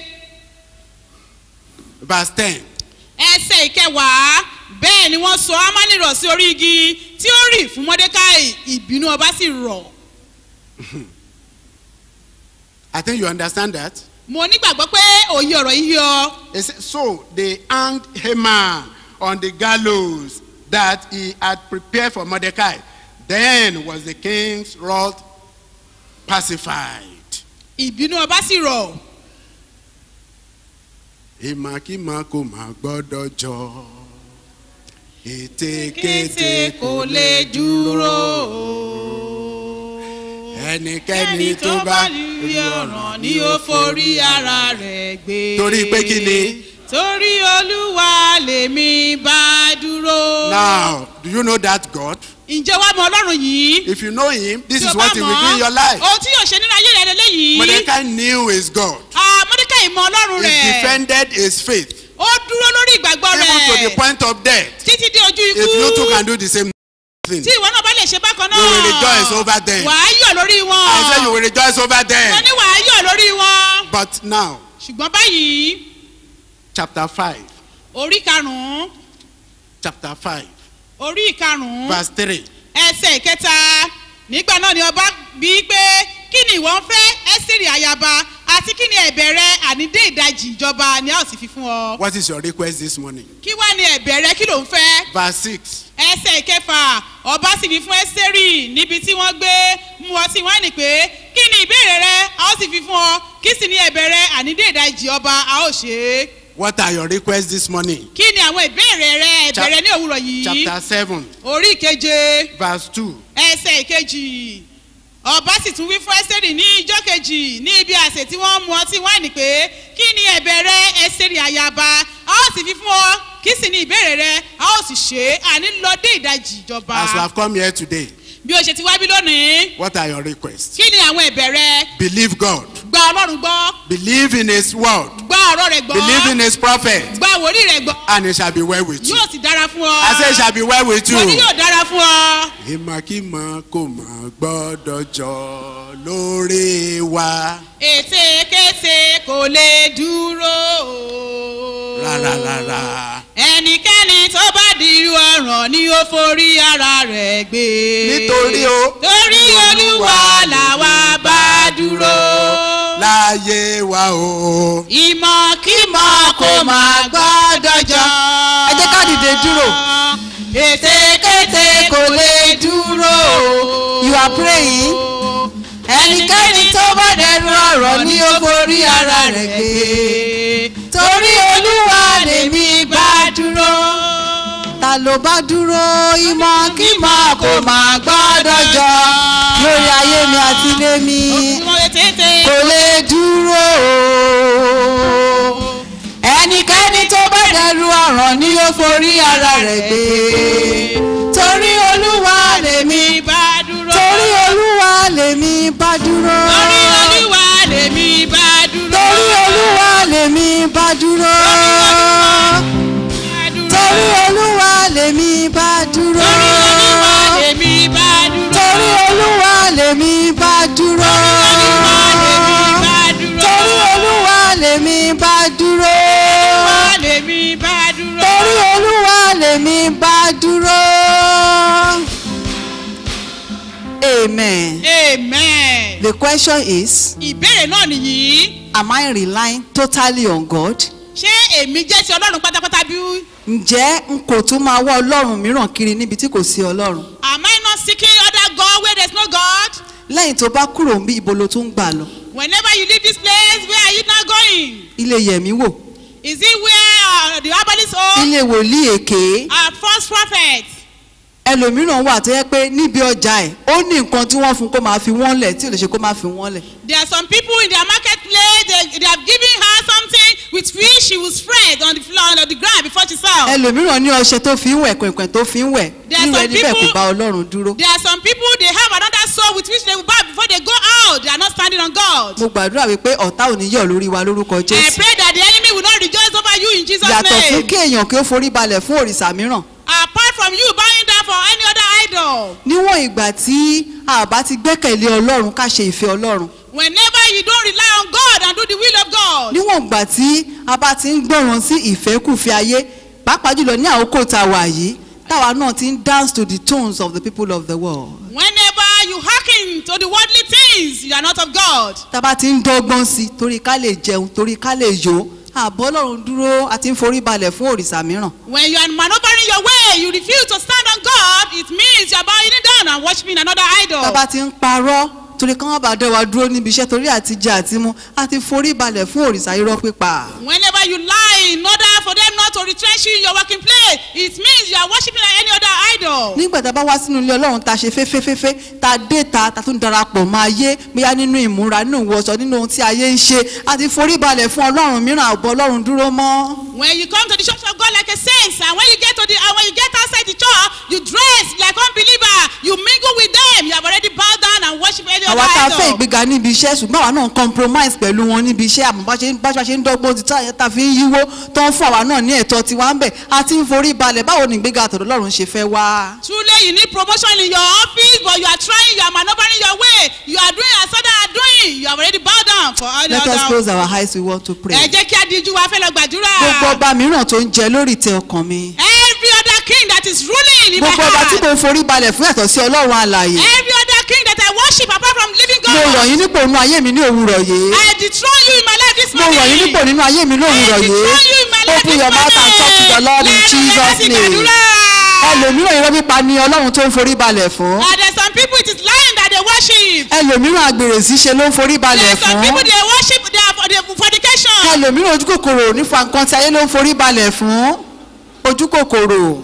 verse 10. ẹsẹ̀ ìkẹwàá bẹ́ẹ̀ ni wọ́n sọ ámánì rọ̀ sí orí igi tí ó rì fún mọ́dékáì ìbínú ọba sì rọ̀ I think you understand that. mo nígbàgbọ́ pé òye ọ̀rọ̀ yìí yọ It says, so they hanged Haman on the gallows that he had prepared for Mordecai. Then was the king's wrath pacified. ìbínú ọba sì rọ̀ ìmàkímà kò má gbọ́dọ̀ jọ kété ètekéte kò lè dúró ẹnikẹ́ni tó bá rí ọ̀ràn ni ó forí ara rẹ̀ gbé Torí pé kí ni? torí olúwa lèmi bá dúró. now do you know that God ǹjẹ́ wàá mọ ọlọ́run yìí. if you know him this Tí o is bá what he will mọ̀ do in your life ohun tí yóò ṣe nínú ayé rẹ̀ lélẹ́yìí. Mordecai knew his God Ah, Mọ́dékáì mọ ọlọ́run he rẹ̀. defended his faith ó dúró lórí ìgbàgbọ́ even to the rẹ̀. point of death títí dé ojú ikú. if you too can do the same thing tí ìwọ náà bá lè ṣe bákan náà. You will rejoice over them. wàá yọ̀ lórí wọn. I say you will rejoice over mo them ní wàá yọ̀ lórí wọn. but now ṣùgbọ́n báyìí chapter five orí karùn-ún chapter five orí ìkarùn-ún verse three ẹsẹ̀ ìkẹta nígbà náà ni ọba bí pé kí ni ìwọ ń fẹ́ ẹ́sìrì àyàbá àti kí ni ẹ̀bẹ̀ rẹ àní dé ìdajì ìjọba ni a ó sì fi fún ọ. what is your request this morning kí wá ni ẹ̀bẹ̀ rẹ kí ló ń fẹ́. verse six ẹsẹ̀ ìkẹfà ọba sì fi fún ẹ́sẹ̀rì níbi tí wọ́n gbé mú ọtí wáìnì pé kí ni ìbéèrè rẹ a ó sì fi fún ọ kí sì ni ẹ̀bẹ̀ rẹ àní dé ìdajì ọba a ó ṣe é. what are your requests this morning kí ni àwọn ìbéèrè rẹ ẹ̀bẹ̀ rẹ ní òwúrọ̀ yìí. chapter seven orí ìkeje verse two ẹsẹ̀ ìkejì ọba sì tún wí fún ẹ́sẹ̀rì ní ijọ́ kejì ní ibi àsè tí wọ́n mu ọtí wáìnì pé kí ni ẹ̀bẹ̀ rẹ ẹ̀sẹ̀rì àyàbá a ó sì fi fún ọ kí sì ni ìbéèrè rẹ a ó sì ṣe é àní lọ dé ìdajì ìjọba as you have come here today bí o ṣe ti wá bí lónìí what are your requests kí ni àwọn ẹ̀bẹ̀ rẹ believe God gba ọlọ́run gbọ́ believe in his word gba ọ̀rọ̀ rẹ̀ gbọ́ believe in his prophet gba wòlíì rẹ̀ gbọ́ and it shall be well with you yóò sì dára fún ọ I say it shall be well with you mo ní yóò dára fún ọ ìmọ̀kímọ̀ kò má gbọ́dọ̀ jọ lórí wa ète kése kò lè dúró rárá rárá ẹnikẹ́ni tó bá dirú ọ̀ràn ni ó forí ara rẹ̀ gbé nítorí o torí olúwa làwa bá dúró láyé wa o. ìmọ̀kímọ̀ kò má gbọ́dọ̀ jọ. Ẹ jẹ́ ká dìde dúró. ètekéte kò lè dúró. You are praying. Ẹnikẹ́ni tó bá dẹnu ọ̀rọ̀ ni ó forí ara rẹ̀ gbé. Torí Olúwa lèmi bá dúró. Ta ló bá dúró ìmọ̀ kí mọ̀ kò má gbọ́dọ̀ jọ lórí ayé mi àti ilé mi Òkùnkùn ètètè. kò lè dúró. Ẹnikẹ́ni tó bá dẹnu ọ̀rọ̀ ni ó forí ara rẹ̀ gbé. Torí Olúwa lèmi bá dúró. torí olúwa lèmi bá dúró. torí olúwa lèmi bá dúró. torí olúwa lèmi bá dúró. bá dúró. torí olúwa lèmi bá dúró. torí olúwa lèmi bá dúró. torí olúwa lèmi bá dúró. olúwa lèmi bá dúró. torí olúwa lèmi bá dúró. torí olúwa lèmi bá dúró. amen. amen. the question is ìbéèrè náà nìyí am I relying totally on God? ṣé èmi jẹ́ ti ọlọ́run pátápátá bí? ǹjẹ́ n kò tún máa wá ọlọ́run mìíràn kiri níbi tí kò sí ọlọ́run am I not seeking other God where there is no God? lẹ́yìn tó bá kúrò ń bí ibo ló tún ń gbà lọ whenever you leave this place where are you now going? ilé yẹ̀mí wò is it where uh, the herbalist home? ilé wòlíì èké our false prophet? ẹlòmíràn wà tó yẹ pé níbi ọjà ẹ̀ ó ní nǹkan tí wọ́n fún kó máa fi wọ́n lẹ̀ tí ò lè ṣe kó máa fi wọ́n lẹ̀ There are some people in their marketplace, they, they have given her something with which she will spread on the floor, on the ground before she sells. ẹlòmíràn ní ọṣẹ tó fi ń wẹ̀ kọ̀ìnkọ̀ìn tó fi ń wẹ̀ There are nínú some ẹni bẹ́ẹ̀ kò people- bá ọlọ́run dúró There are some people, they have another soul with which they will bow before they go out. They are not standing on God. mo gbàdúrà wípé ọ̀tá ò ní yọ̀ lórí wa lórúkọ I jésù pray that the enemy will not rejoice over you in Jesus' yàtọ̀ fún name. kí èèyàn kí ó forí balẹ̀ fún òrìṣà mìíràn Apart from you bowing down for any other idol, níwọ̀n ìgbà tí a bá ti gbẹ́kẹ̀lé ọlọ́run ká ṣe ìfẹ́ ọlọ́run whenever you don't rely on God and do the will of God. níwọ̀n ìgbà tí a bá ti ń gbọ́ràn sí ìfẹ́kùfẹ́ ayé pàápàá jùlọ ní àkókò tá a wà yìí táwa náà ti ń dance to the tones of the people of the world. Whenever you hearken to the worldly things, you are not of God. tá a bá ti ń dọ́gbọ́n sí i torí ká lè jẹun torí ká lè yó àbọ̀ ọlọ́run dúró àti ń forí balẹ̀ fún òrìṣà mìíràn. When you are maneuvering your way, you refuse to stand on God, it means you are bowing down and worshiping another idol. tá a bá ti ń parọ́ torí ká wọ́n bá dẹ́ wa dúró níbi iṣẹ́ torí àtijọ́ àti mu àti forí balẹ̀ fún òrìṣà irọ́ pípa. Whenever you lie in order for them not to retrench you in your working place, it means you are worshiping any other idol. nígbà tá a bá wá sínú ilé ọlọ́run tá a ṣe fẹ́fẹ́fẹ́fẹ́ tá a dé ta tá a tún darapọ̀ mọ́ ayé bóyá nínú ìmúra nínú ìwọṣọ nínú ohun tí ayé ń ṣe àti forí balẹ̀ fún ọlọ́run mìíràn àbọ̀ ọlọ́run dúró mọ́. When you come to the church of God like a saint, and when you get to the and when you get outside the church, you dress like unbeliever, you mingle with them, you have already bowed down and worship any other àwa tá a fẹ́ idol. ìgbéga níbi iṣẹ́ ṣùgbọ́n àwa náà ń compromise pẹ̀lú wọn níbi iṣẹ́ àmọ́ bá ṣe ń bá ṣe ń dọ́gbọ́n ti táyà tá a fi ń yíwó tó ń fún àwa náà ní ẹ̀tọ́ tiwa ń bẹ̀ àti ń forí balẹ̀ báwo ni ìgbéga àtọ̀dọ̀ ọlọ́run ṣe fẹ́ wá. Truly, you need promotion in your office, but you are trying, you are maneuvering your way, you are doing as others are doing, you have already bowed down for all the let us other. close our eyes we want to pray. Ẹ jẹ́ kí a di ojú wa fẹ́ lọ gbàdúrà. gbogbo ọba mìíràn tó ń jẹ lórí ìtẹ́ ọkàn mi. Every other king that is ruling in my gbogbo ọba tí heart. mo forí balẹ̀ fún ẹ̀tọ́ sí ọlọ́run alààyè. Every other king that I worship apart from living mo rọ̀ God. yín nípò nínú ayé mi ní òwúrọ̀ yìí. I dethrone you in my life this mo morning. rọ̀ yín nípò nínú ayé mi ní òwúrọ̀ yìí. open your mouth and talk to the lord in jesus name. ẹlòmíràn irọ́ pípa ni ọlọ́run tó ń forí balẹ̀ fún. And there's some people it is lying that they worship. ẹlòmíràn àgbèrè ṣíṣe ló ń forí balẹ̀ There's some fún. people they worship they are for the fornication. ẹlòmíràn ojú kòkòrò nífa nǹkan tí ayé ló ń forí balẹ̀ fún. ojú kòkòrò.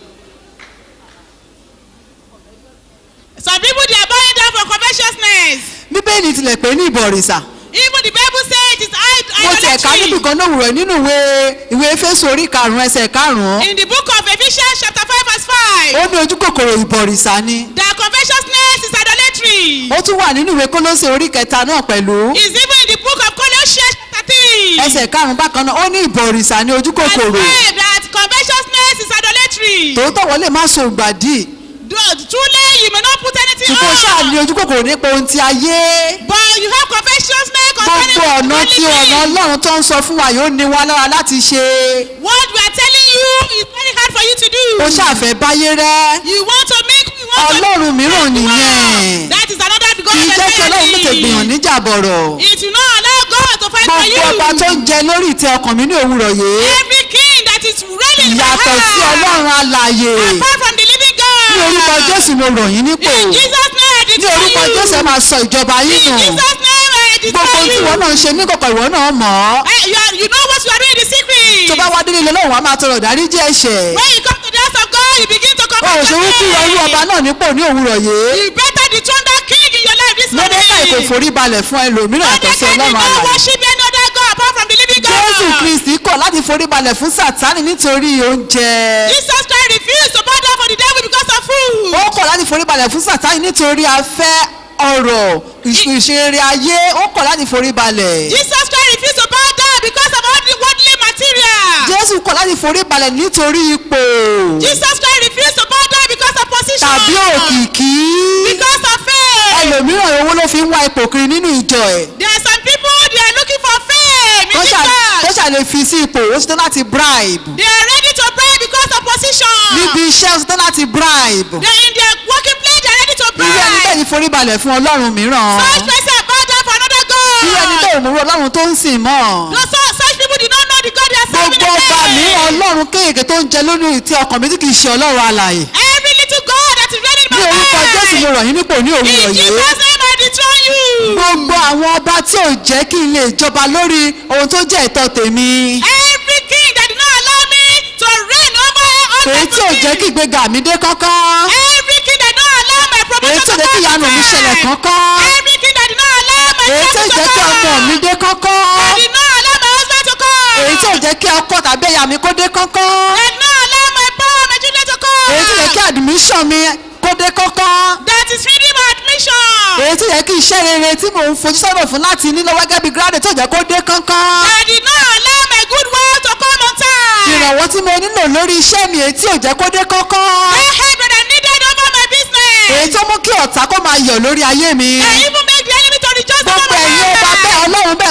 Some people they are bowing down for covetousness. bíbélì tilẹ̀ pé ní ìbọ̀rìṣà. Even the Bible says it is id- mo tiẹ̀ ká níbi idolatry. kan náà wúrọ̀ nínú ìwé ìwé Éfésù orí karùn-ún ẹsẹ̀ karùn-ún. In the book of Ephesians chapter 5 verse 5. ó ní ojú kòkòrò ìbọ̀rìṣà ni. That covetousness is idolatry. ó tún wà nínú ìwé Kólósè orí kẹta náà pẹ̀lú. It's even in the book of Colossians chapter 3. ẹsẹ̀ karùn-ún bákan náà ó ní ìbọ̀rìṣà ní ojú Verse kòkòrò. 5 that covetousness is idolatry. tòótọ́ wọ́n lè má so ìgbàdí. Do- Truly you may not put anything ṣùgbọ́n ṣáà ní on. ojú kòkòrò nípa ohun ti ayé. But you have covetousness concerning gbogbo ọ̀nà worldly tí ọ̀nà things. ọlọ́run tó ń sọ fún wa yóò ní wa lára láti ṣe. What we are telling you is very hard for you to do. ó ṣàfẹ́ báyé rẹ́. You want to make you want ọlọ́run to mìíràn nìyẹn. That is another God kì í jẹ́ kí ọlọ́run tètè gbìyàn níjà bọ̀rọ̀. It will not allow God to fight for you. gbogbo ọba tó ń jẹ lórí ìtẹ́ ọkàn mi ní òwúrọ̀ yìí. Every king that is reigning in my yàtọ̀ sí heart. ọlọ́run alààyè. Apart from the living God. ní orúkọ jésù mo rọ̀ yín nípò. In Jesus name I ní declare orúkọ you. jésù ẹ máa sọ ìjọba yín In nù. Jesus name I gbogbo declare tí you. ìwọ náà ń ṣe ní kọ̀kọ̀ ìwọ náà mọ̀ ọ́. Eh, you, are, you know what you are doing in the secret. tó bá wá délé ilé lọ́wọ́ wa máa tọrọ ìdáríjì ẹ̀ṣẹ̀. When you come to the house of God, you begin to come o ò ṣe wípé irú ọba náà nípò ní òwúrọ̀ yìí. You better dethrone that king in your life this morning. mọ́dékà kò forí balẹ̀ fún ẹlòmíràn yàtọ̀ sí Mordecai did ọlọ́run not alààyè. worship any other God apart from the living God. jésù kristi kọ̀ láti forí balẹ̀ fún sátánì nítorí oúnjẹ. Jesus Christ refused to bow down for the devil because of food. ó kọ̀ láti forí balẹ̀ fún sátánì nítorí afẹ́ ọ̀rọ̀ ìṣeré ayé ó kọ̀ láti forí balẹ̀. Jesus Christ refused to bow down because of all the worldly material. jésù kọ̀ láti forí balẹ̀ nítorí ipò Jesus Christ refused to bow down because of position. tàbí òkìkí. Because of fame. ẹlòmíràn owó ló fi ń wá ipò kiri nínú ìjọ ẹ̀. There are some people they are looking for fame in tó this ṣà- tó church. ṣàlè fi sí ipò ó ṣetán láti bribe. They are ready to bribe because of position. níbi iṣẹ́ ó ṣetán láti bribe. They are in their working place they are ready to irú ẹni bẹ́ẹ̀ bribe. ni forí balẹ̀ fún ọlọ́run mìíràn. Such person bow down for another God. irú ẹni bẹ́ẹ̀ ò mú ọlọ́run tó ń sìn mọ́. No, so, such people did not know the God they are serving gbogbo ọba again. mìíràn ọlọ́run kéèké tó ń jẹ lórí ìtì ọkàn mi tí kì í ṣe ọlọ́run alààyè. Every little God that is ready in ní my orúkọ jésù mo life. rọ̀ yín nípò ní In òwúrọ̀ Jesus' yìí. name I dethrone you. gbogbo àwọn ọba tí ò jẹ́ kí n lè jọba lórí ohun tó jẹ́ ẹ̀tọ́ tèmi. Every king that did not allow me to reign over all èyí tí ò jẹ́ kí ìgbéga mi dé kánkán. Every king that did not allow my èyí promotion tí ò to jẹ́ kí come ìyanu mi ṣẹlẹ̀ to pass. kánkán. Every king that did not allow my èyí tí ò son to jẹ́ kí ọmọ mi come. dé kánkán. That did not allow my husband to come. èyí tí ò jẹ́ kí ọkọ tàbí ẹ̀yà mi kó dé kánkán. That did not allow my power, my children to come. èyí tí ò jẹ́ kí admission mi kó dé kánkán. That is freedom admission. èyí tí ò jẹ́ kí iṣẹ́ rere tí mò ń fojú sọ́nà fún láti ní lọ́wọ́ gẹ́gẹ́ bí gírádì tó jẹ́ kó dé kánkán. That did not allow my good work to come on time. ìrànwọ́ tí mo nílò lórí iṣẹ́ mi èyí tí ò jẹ́ kó dé kánkán. That help that I needed over my business. èyí tó mú kí ọ̀tá kó máa yọ̀ lórí ayé mi. I even make the enemy to rejoice over gbogbo my ẹ̀yin ọba life.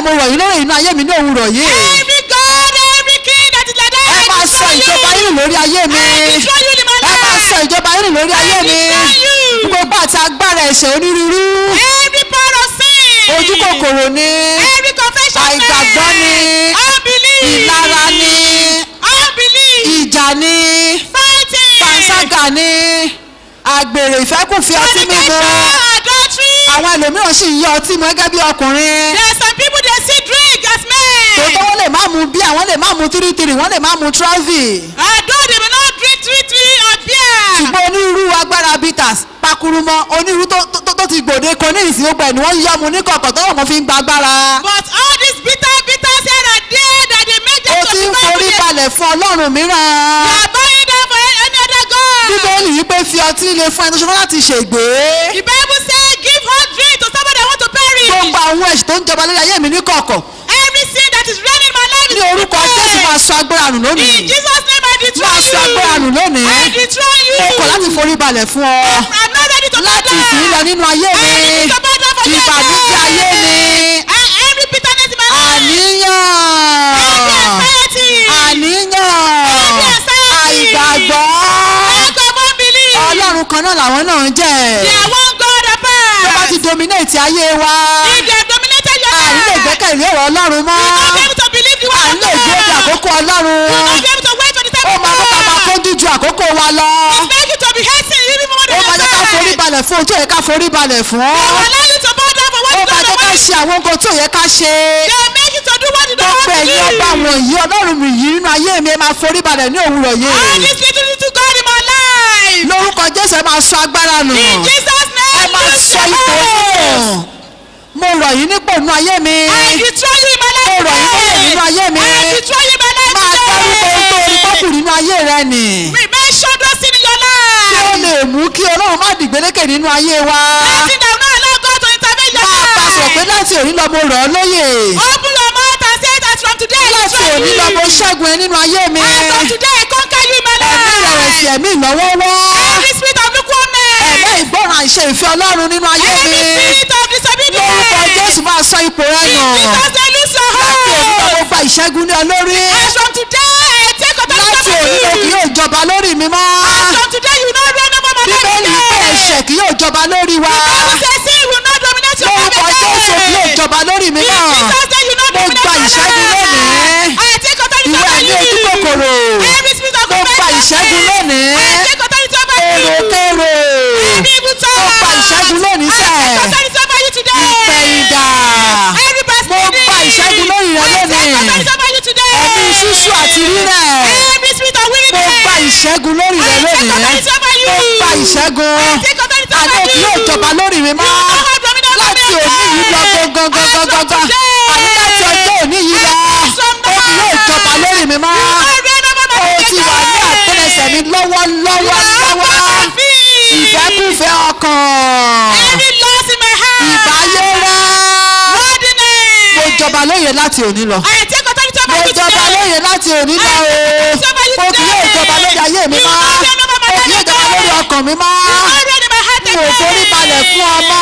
mo rọ̀ yín lórí inú ayé mi ní òwúrọ̀ yìí Every God, every king that is like that, ẹ I máa sọ destroy ìjọba you. yín lórí ayé mi I destroy you in my ẹ máa sọ life. ìjọba yín lórí ayé mi destroy you. gbogbo àti agbára ẹ̀ṣẹ̀ onírúurú Every power of sin. ojú kòkòrò ni Every confession of àìgbàgbọ́ sin. ni Unbelief. ìlara ni Unbelief. ìjà ni Fighting. panṣágà ni àgbèrè ìfẹ́kùnfẹ́ ọtí mímu Fornication. Adultery. àwọn ẹlòmíràn sì ń yọ ọtí mu gẹ́gẹ́ bí ọkùnrin There are some people that see drink as men. tòótọ́ wọ́n lè má mu bí àwọn lè má mu tírítírí wọ́n lè má mu trọ́fì Although they may not drink three three or beer. ṣùgbọ́n onírúurú agbára bitters pakurumọ onírúurú tó tó- tó ti gbòde kan ní ìsìn gbogbo ẹ̀ ni wọ́n yọ mu ní kọ̀kọ̀ tó wọ́n fi ń gba agbára But all these bitter bitters here and there that they make them ó to ti ń be forí very balẹ̀ fún ọlọ́run They mìíràn are buying them for any other God. bíbélì yìí pé fi ọtí le fún ẹni tó ṣe láti ṣègbè The Bible says give hot drink to somebody that want to perish. gbogbo àwọn ẹ̀sìn tó ń jọba lórí ayé mi ní kọ̀kọ̀ Every sin that is running my life is ní orúkọ jésù máa sọ agbára nù lónìí In Jesus name I destroy máa sọ agbára nù you. lónìí I destroy you. ó kọ̀ láti forí balẹ̀ fún ọ I'm not ready to láti bow ìsìn lọ down. nínú ayé mi I need to bow down for you ìbànújẹ́ again. ayé mi And every bitterness in my life. àníyàn Every anxiety. àníyàn àìgbàgbọ́ Lack of unbelief. ọlọ́run kan náà làwọn náà ń jẹ́ They are one God tó bá apart. ti dominate ayé wa If they have dominated your àní lè life, gbẹ́kẹ̀lé ọ̀rọ̀ ọlọ́run mọ́ you will not be able to believe the word àní of lè dúró de God. àkókò ọlọ́run You will not be able to wait for the time ó of máa bá ká máa God. kójú ju àkókò wa lọ It make you to be hating even more ó than máa jẹ́ ká forí yourself. balẹ̀ fún ojú ẹ̀ ká forí balẹ̀ fún They will allow you to bow down for what ó you máa don't jẹ́ ká want. ṣe àwọn nǹkan tó yẹ ká ṣe They will make you to do what you don't gbogbo want to ẹ̀yin ọba do. wọ̀nyí ọlọ́run mi yìí nínú ayé mi ẹ máa forí balẹ̀ ní òwúrọ̀ All yìí this little little God in my life. lórúkọ jésù ẹ máa sọ agbára nù In Jesus' ẹ name, máa lose sọ your ipò hold. nù mo rọ̀ yín nípò nínú ayé mi I destroy you in my life Mo rọ̀ yín today. lóyè nínú ayé mi. I destroy you in my life máa dárúkọ ohun tó orí pọ́pù today. nínú ayé rẹ nì Mention those things in your kí ó life. lè mú kí ọlọ́run má dìgbélékè nínú ayé wa Nothing that will not allow God to intervene in your máa bá a sọ̀rọ̀ pé life. láti òní lọ mo rọ̀ ọ́ lóyè Open your mouth and say it as from today. I láti destroy òní lọ mo you. ṣẹ́gun ẹ nínú ayé mi As from today, I conquer you in my ẹ̀mí ìrẹ̀wẹ̀sì life. ẹ̀mí ìnáwọ́wọ́ Every spirit of ẹ̀mí lukewarmness. ìgbọràn àìṣe ìfẹ́ ọlọ́run nínú ayé mi Every spirit of lórúkọ disobedience. jésù máa sọ ipò rẹ nù Jesus, they lose your láti òní lọ mo hold. gba ìṣẹ́gun ní ọ lórí As from today, I take authority láti over òní lọ kì you. yóò jọba lórí mi mọ́ As from today, you will not reign over my life bíbélì pé again. ẹ̀ṣẹ̀ kì yóò jọba lórí wa Bible says sin will not dominate your life lórúkọ jésù kì yóò again. jọba lórí mi In náà Jesus' name, you will not Mo dominate gba my ìṣẹ́gun life. lónìí. I take authority ìwé over ẹ̀mí you. ojú kòkòrò Every spirit of Mo gba confession. ìṣẹ́gun lónìí. I take authority over you. èròkèrò Every evil thought. Mo gba ìṣẹ́gun lónìí I sẹ́. take authority over you today. ìpẹ̀yìndà Every bastard. Mo gba ìṣẹ́gun lórí rẹ I take lónìí. authority over you today. ẹ̀mí ṣíṣú àti rírẹ̀ Every spirit of mo weakness. gba ìṣẹ́gun lórí rẹ I take lónìí authority over you. mo gba ìṣẹ́gun I take authority over àní òkè you. yóò jọba lórí mi mọ́ You will not have dominion over láti me òní yìí lọ again. gangan As from gangan today. àní láti ọjọ́ òní yìí lọ As from òkè yóò now. jọba lórí mi mọ́ You will not reign over my o life ti wà ní again. àtẹlẹsẹ̀ mi lọ́wọ́lọ́wọ́ You lọ́wọ́ are my feet. ìfẹ́kùfẹ́ ọkàn Every loss in my heart. ìbáyé rẹ Worldliness. mo jọba lóye láti òní lọ I take authority mo over you jọba today. lóye láti òní lọ o o kì yóò jọba lórí ayé mi mọ́ o kì yóò jọba lórí ọkàn mi mọ́ Already my heart mo forí balẹ̀ fún ọmọ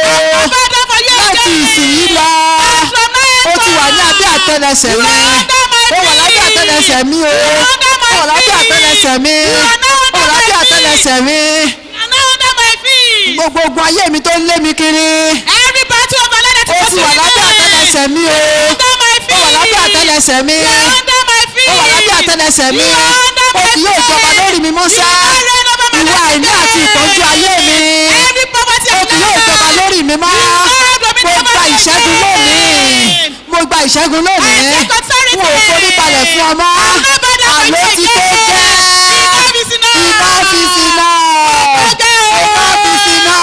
o Father for you láti again. ìsìn yìí lọ From now ó ti wà ní abẹ́ àtẹlẹsẹ̀ mi ó wà lábẹ́ àtẹlẹsẹ̀ mi o ó wà lábẹ́ àtẹlẹsẹ̀ mi ó wà lábẹ́ àtẹlẹsẹ̀ mi And now under my feet. gbogbo ogun ayé mi tó ń lé mi kiri Every battle of my life ó that ti is wà lábẹ́ àtẹlẹsẹ̀ mi o Under my ó feet. wà lábẹ́ àtẹlẹsẹ̀ mi You are under my feet. ó wà lábẹ́ àtẹlẹsẹ̀ mi You are under ó my kì yóò feet. jọba lórí mi mọ́ sá You are reign over my ìwà life àìní again. àti ìtọ́jú ayé mi Every poverty ó of kì yóò jọba life. lórí mi mọ́ mo gba ìṣẹ́gun lónìí mo gba ìṣẹ́gun lónìí I take authority. n ò forí balẹ̀ fún ọmọ àlọ́ ti tó gẹ́ Enough is enough. iná ọ́fíìsì náà iná ọ́fíìsì náà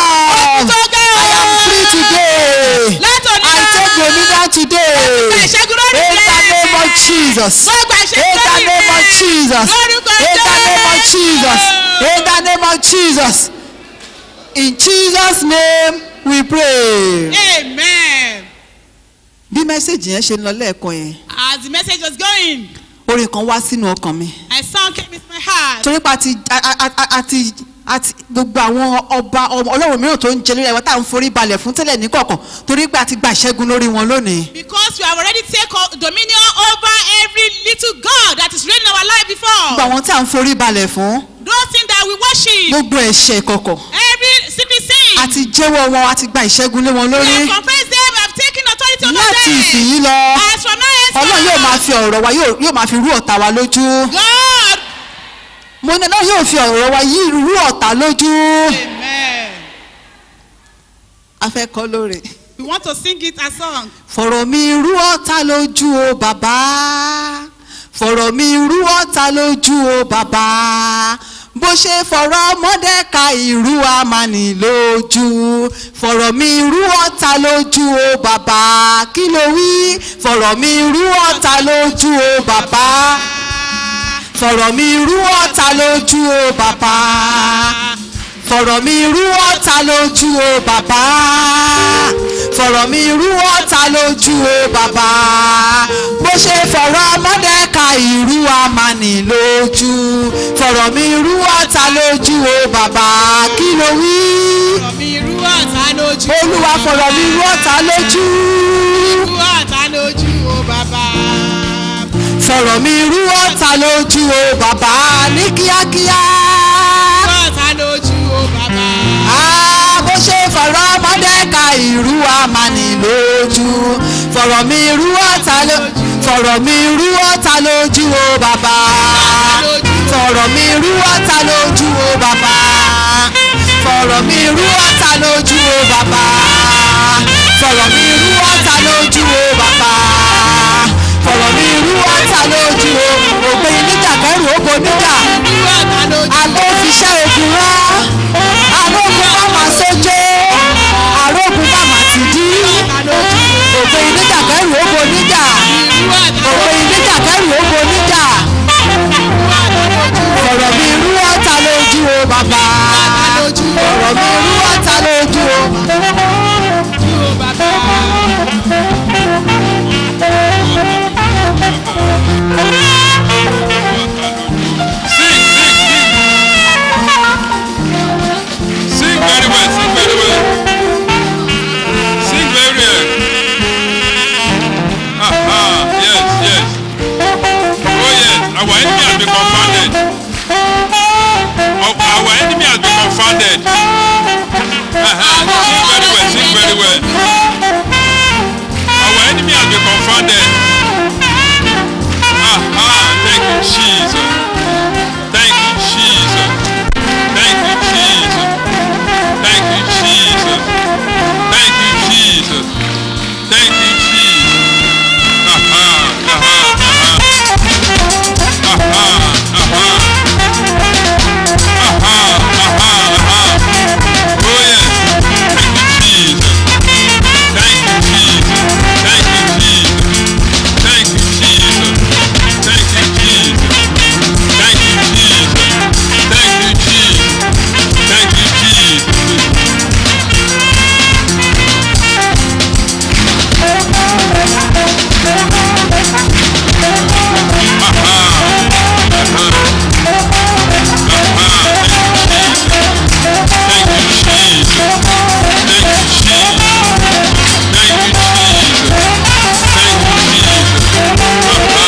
I am free today Látòní I take dominion today Gba ìṣẹ́gun lórí in the rẹ̀. name of Jesus Mo gba in ìṣẹ́gun the lórí name of rẹ̀. Jesus Lórúkọ in the name of Jésù. Jesus in the name of Jesus in Jesus name we pray. Amen. bí mẹ́sẹ̀gì yẹn ṣe ń lọ lẹ́ẹ̀kan yẹn As the message was going, orin kan wá sínú ọkàn mi a song came into my heart. torí pa àti a- a- a- àti àti gbogbo àwọn ọba ọmọ- ọlọ́run mìíràn tó ń jẹ lórí ẹ̀wọ̀n tá à ń forí balẹ̀ fún tẹ́lẹ̀ ní kọ̀ọ̀kan torí pé a ti gba ìṣẹ́gun lórí wọn lónìí. Because we have already taken dominion over every little God that is reigning in our life gbogbo before. àwọn tí à ń forí balẹ̀ fún Those things that we worship, gbogbo ẹ̀ṣẹ̀ ìkọ̀kọ̀ every secret sin, a ti jẹ́wọ́ wọn a ti gba ìṣẹ́gun lé wọn we lórí have confessed them, we have taken authority over láti them. ìsìnyí lọ As from now ọlọ́run yóò máa henceforth, fi ọ̀rọ̀ wa yóò yóò máa fi rú ọ̀tá wa lójú God. mo ní náà yóò fi ọ̀rọ̀ wa yí rú ọ̀tá lójú Amen. a fẹ́ kọ́ lóore. We want to sing it as song. fọ̀rọ̀ mi rú ọ̀tá lójú o bàbá fọ̀rọ̀ mi rú ọ̀tá lójú o bàbá bó ṣe fọ̀rọ̀ mọ́dẹ́ka ìrú amani lójú fọ̀rọ̀ mi rú ọ̀tá lójú o bàbá kí ló wí fọ̀rọ̀ mi rú ọ̀tá lójú o bàbá fọ̀rọ̀ mi rú ọ̀tá lójú o bàbá fọ̀rọ̀ mi rú ọ̀tá lójú o bàbá fọ̀rọ̀ mi rú ọ̀tá lójú o bàbá bó ṣe fọ̀rọ̀ mọ́dẹ́ka ìrú amani lójú fọ̀rọ̀ mi rú ọ̀tá lójú o bàbá kí ló wí Fọ̀rọ̀ mi rú ọ̀tá lójú. olúwa fọ̀rọ̀ mi rú ọ̀tá lójú Rú ọ̀tá lójú o bàbá. fọ̀rọ̀ mi rú ọ̀tá lójú o bàbá ní kíákíá. Rú ọ̀tá lójú o bàbá. Ah, bó ṣe fọ̀rọ̀ mọ́dẹ́ka ìrú amani lójú fọ̀rọ̀ mi rú ọ̀tá lójú fọ̀rọ̀ mi rú ọ̀tá lójú o bàbá fọ̀rọ̀ mi rú ọ̀tá lójú o bàbá fọ̀rọ̀ mi rú ọ̀tá lójú o bàbá fọ̀rọ̀ mi rú ọ̀tá lójú o bàbá fọ̀rọ̀ mi rú ọ̀tá lójú o ògbé níjà kẹrù ògbó níjà Rú ọ̀tá lójú. àlọ́ òfiṣẹ́ ogun rán àrógun bá máa sójó àrógun bá máa ti dí ògbé ìníjà kẹrù ògbó níjà Rú ọ̀tá ògbé ìníjà kẹrù ògbó níjà ọ̀rọ̀ mi rú ọ̀tá lójú o bàbá ọ̀rọ̀ mi rú ọ̀tá lójú o. lójú o bàbá. Sing, sing, sing. Sing very well, sing very well. Sing very well. Aha, yes, yes. Oh yes, our enemy has been confounded. Our, our enemy has been confounded. Uh-huh. Sing very well, sing very well. Our enemy has been confounded. Aha, thank you, Jesus. Thank you, Jesus. Thank you, Jesus. Thank you, Jesus. Thank you, Jesus. Thank you, Jesus. Aha, aha, aha. Aha, aha. Aha, aha, aha. Oh yes. Thank you, Jesus. Thank you, Jesus. Thank you, Jesus. Thank you, Jesus. Thank you, Jesus. Thank you, Jesus. Thank you, Jesus. Thank you, Jesus. Thank you, Jesus. Thank you, Jesus. Thank you, Jesus. Thank you, Jesus.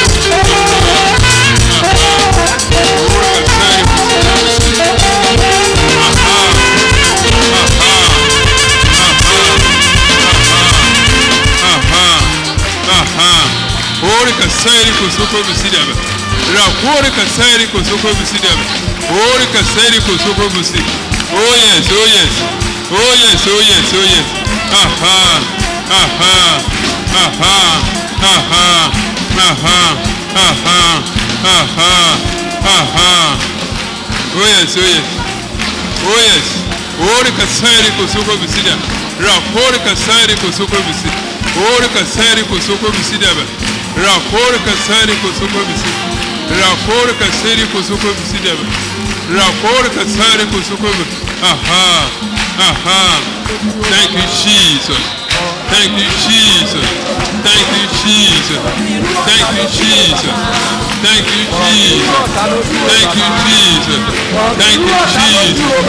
Orika sairi kusoko bisidaba. Rakurika sairi kusoko bisidaba. Orika sairi kusoko bisi. Oh yes, oh yes. Oh yes, oh yes, oh yes. Aha. Aha. Aha. Aha. Aha. Aha. Aha. Aha. Oh yes, oh yes. Oh yes. Orika sairi kusoko bisidaba. Rakurika sairi kusoko bisidaba. Orika sairi kusoko bisidaba. Rakurika sairi kusoko bisidaba. Rakurika sairi kusoko bisidaba. Rakurika sairi kusoko bisidaba. Aha. Aha. Thank you, Jesus. Thank you, Jesus. Thank you, Jesus. Thank you, Jesus. Thank you, Jesus. Thank you, Jesus. Thank you, Jesus.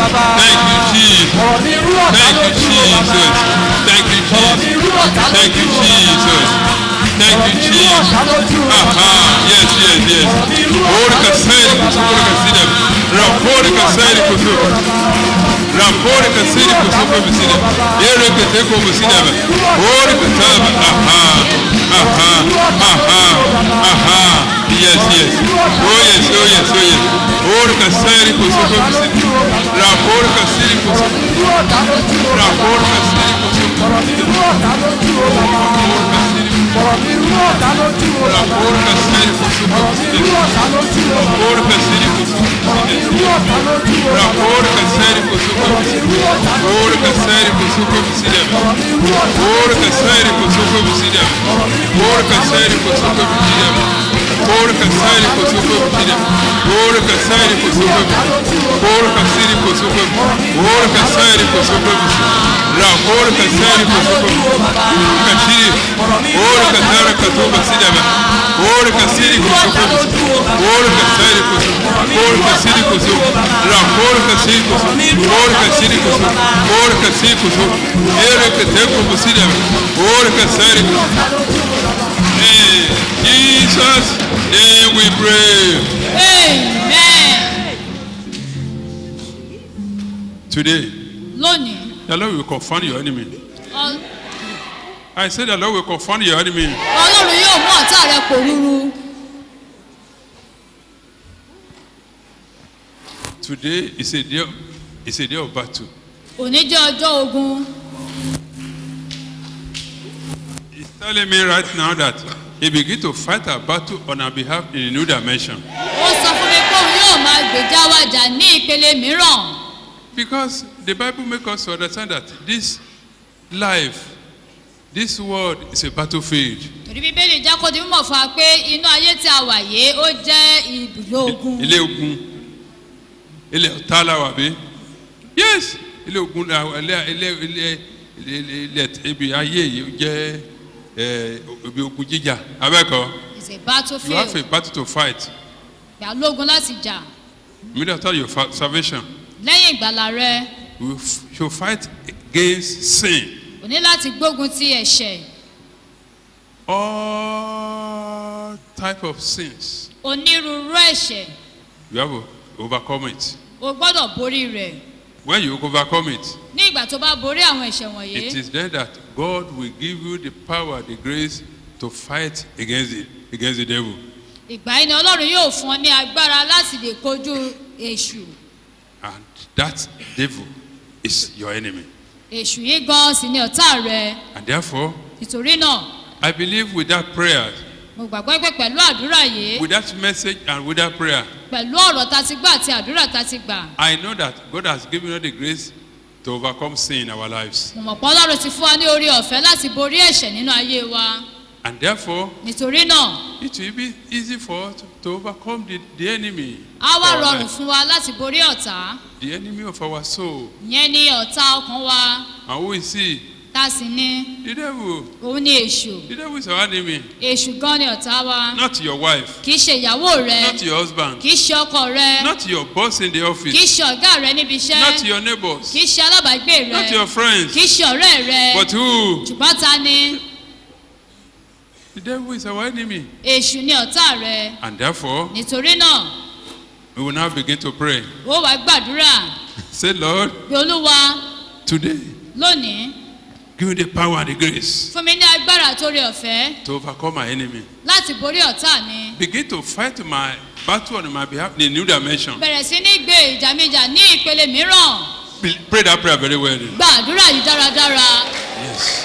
bàbá. Thank you, Jesus. ọ̀rọ̀ mi rú ọ̀tá Thank you, lójú o bàbá. Jesus. Thank you, ọ̀rọ̀ mi Jesus. rú ọ̀tá Thank you, lójú o bàbá. Jesus. Thank ọ̀rọ̀ you, mi rú ọ̀tá Jesus. lójú o bàbá. Aha, yes, yes, yes. Orika sairi kusukura kasida. Rapori kasairi kusukura. Rapori kasairi kusukura bisida. Ere keteko bisida. Orika taba. Aha, aha, aha, aha. Yes, yes. Oh yes, oh yes, oh yes. Orika sairi kusukura bisida. Rapori kasairi kusukura. rú ọ̀tá lójú o bàbá. Rapori kasairi kusukura. ọ̀rọ̀ mi rú ọ̀tá lójú o bàbá. Rapori kasairi ọ̀rọ̀ mi rú ọ̀tá lójú o bàbá. Rapori kasairi kusukura ọ̀rọ̀ mi rú bisida. ọ̀tá lójú o bàbá. Rapori kasairi kusukura ọ̀rọ̀ mi rú bisida. ọ̀tá lójú o bàbá. Rapori kasairi kusukura ọ̀rọ̀ mi bisida. rú ọ̀tá lójú o Ora bàbá. kasari kusuko bisida. ọ̀rọ̀ mi rú ọ̀tá Ora kasari kusuko bisida. Ora kasari kusuko bisida. Ora kasari kusuko bisida. Ora kasari kusuko bisida. Ora kasari kusuko. Ora kasari kusuko bisida. Ra ora kasari kusuko. Kashiri. Ora kasara kusuko bisida. Ora kasiri kusuko. Ora kasari kusuko. Ora kasiri kusuko. Ra ora kasiri kusuko. Ora kasiri kusuko. Ora kasiri kusuko. Ere keteko bisida. Ora kasari kusuko. In Jesus' name we pray. amen. Today, lónìí the Lord will confront your enemy. Ọ- I said the Lord will confront your enemy. ọlọ́run yóò mú ọ̀tá rẹ pòrúurú Today is a day, is a day of battle. òní jẹ́ ọjọ́ ogun He's telling me right now that he begin to fight a battle on our behalf in a new dimension. ó sọ fún mi pé òun yóò máa gbèjà wájà ní ìpele mìíràn Because the Bible makes us to understand that this life, this world is a battlefield. torí bíbélì jẹ́ kó di mímọ̀ fún wa pé inú ayé tí a wà yìí ó jẹ́ ibùdó ogun Ilé ogun, ilé ọ̀tá la wà bí? Yes, ilé ogun la wà, ilé ilé ilé ilé ilé ibi ayé yìí jẹ́ ẹ̀ ibi ogun jíjà. Abẹ́kọ̀, is a you have battlefield a battle to fight. gbà lógun láti jà Immediately after your fa- salvation, lẹ́yìn ìgbàlà rẹ you f- you fight against sin. o ní láti gbógun ti ẹ̀ṣẹ̀ All type of sins. onírúurú ẹ̀ṣẹ̀ You have to overcome it. o gbọ́dọ̀ borí rẹ̀ When you overcome it, ní ìgbà tó bá borí àwọn ẹ̀ṣẹ̀ wọ̀nyí it is then that God will give you the power, the grace to fight against it, against the devil. ìgbà yìí ni ọlọ́run yóò fún ọ ní agbára láti lè kojú èṣù And that devil is your enemy. èṣù yìí gan sì ni ọ̀tá rẹ And therefore, nítorí náà I believe with that prayer, mo gbàgbọ́ pé pẹ̀lú àdúrà yìí with that message and with that prayer, pẹ̀lú ọ̀rọ̀ ta ti gbà àti àdúrà ta ti gbà I know that God has given us the grace to overcome sin in our lives. mo mọ̀ pé ọlọ́run ti fún wa ní orí ọ̀fẹ́ láti borí ẹ̀ṣẹ̀ nínú ayé wa And therefore, nítorí náà it will be easy for us to, to overcome the, the enemy. á wá of our rọrùn life, fún wa láti borí ọ̀tá the enemy of our soul. ìyẹn ni ọ̀tá ọkàn wa And who is he? tá sì ní The devil. òun ni èṣù The devil is our enemy. èṣù gan ni ọ̀tá wa Not your wife. kì í ṣe ìyàwó rẹ Not your husband. kì í ṣe ọkọ rẹ Not your boss in the kì í office. ṣe ọ̀gá rẹ níbi Not iṣẹ́ your neighbors. kì í ṣe alábàágbé Not rẹ your friends. kì í ṣe ọ̀rẹ́ rẹ But who? ṣùgbọ́n ta ni The devil is our enemy. èṣù ni ọ̀tá rẹ And therefore, nítorí náà we will now begin to pray. ó wàá gbàdúrà Say, Lord, pé olúwa today, lónìí give me the power and the grace fún mi ní agbára àtòrí ọ̀fẹ́ to overcome my enemy. láti borí ọ̀tá mi Begin to fight my battle on my behalf in a new dimension. bẹ̀rẹ̀ sí ní gbé ìjàmíjà ní ìpele mìíràn Be- Pray that prayer very well. gbàdúrà yìí dáradára Yes.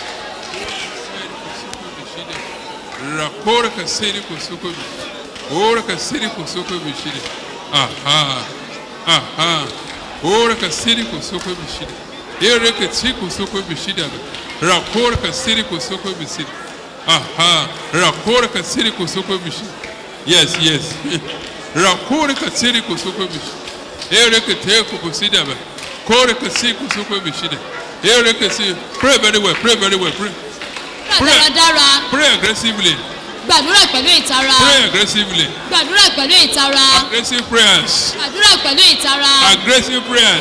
Rakora kasiri kusuko bi. Ora kasiri kusuko bi shide. Aha. Aha. Ora kasiri kusuko bi shide. Ere kasiri kusuko bi shide. Rakora kasiri kusuko bi shide. Aha. Rakora kasiri kusuko bi shide. Yes, yes. Rakora kasiri kusuko bi shide. Ere kete kusuko bi Kore kasiri kusuko bi shide. Ere kasiri. Pray very well. Pray very well. Pray. gbàdúrà dáradára Pray aggressively. gbàdúrà pẹ̀lú ìtara Pray aggressively. gbàdúrà pẹ̀lú ìtara Aggressive prayers. gbàdúrà pẹ̀lú ìtara Aggressive prayers.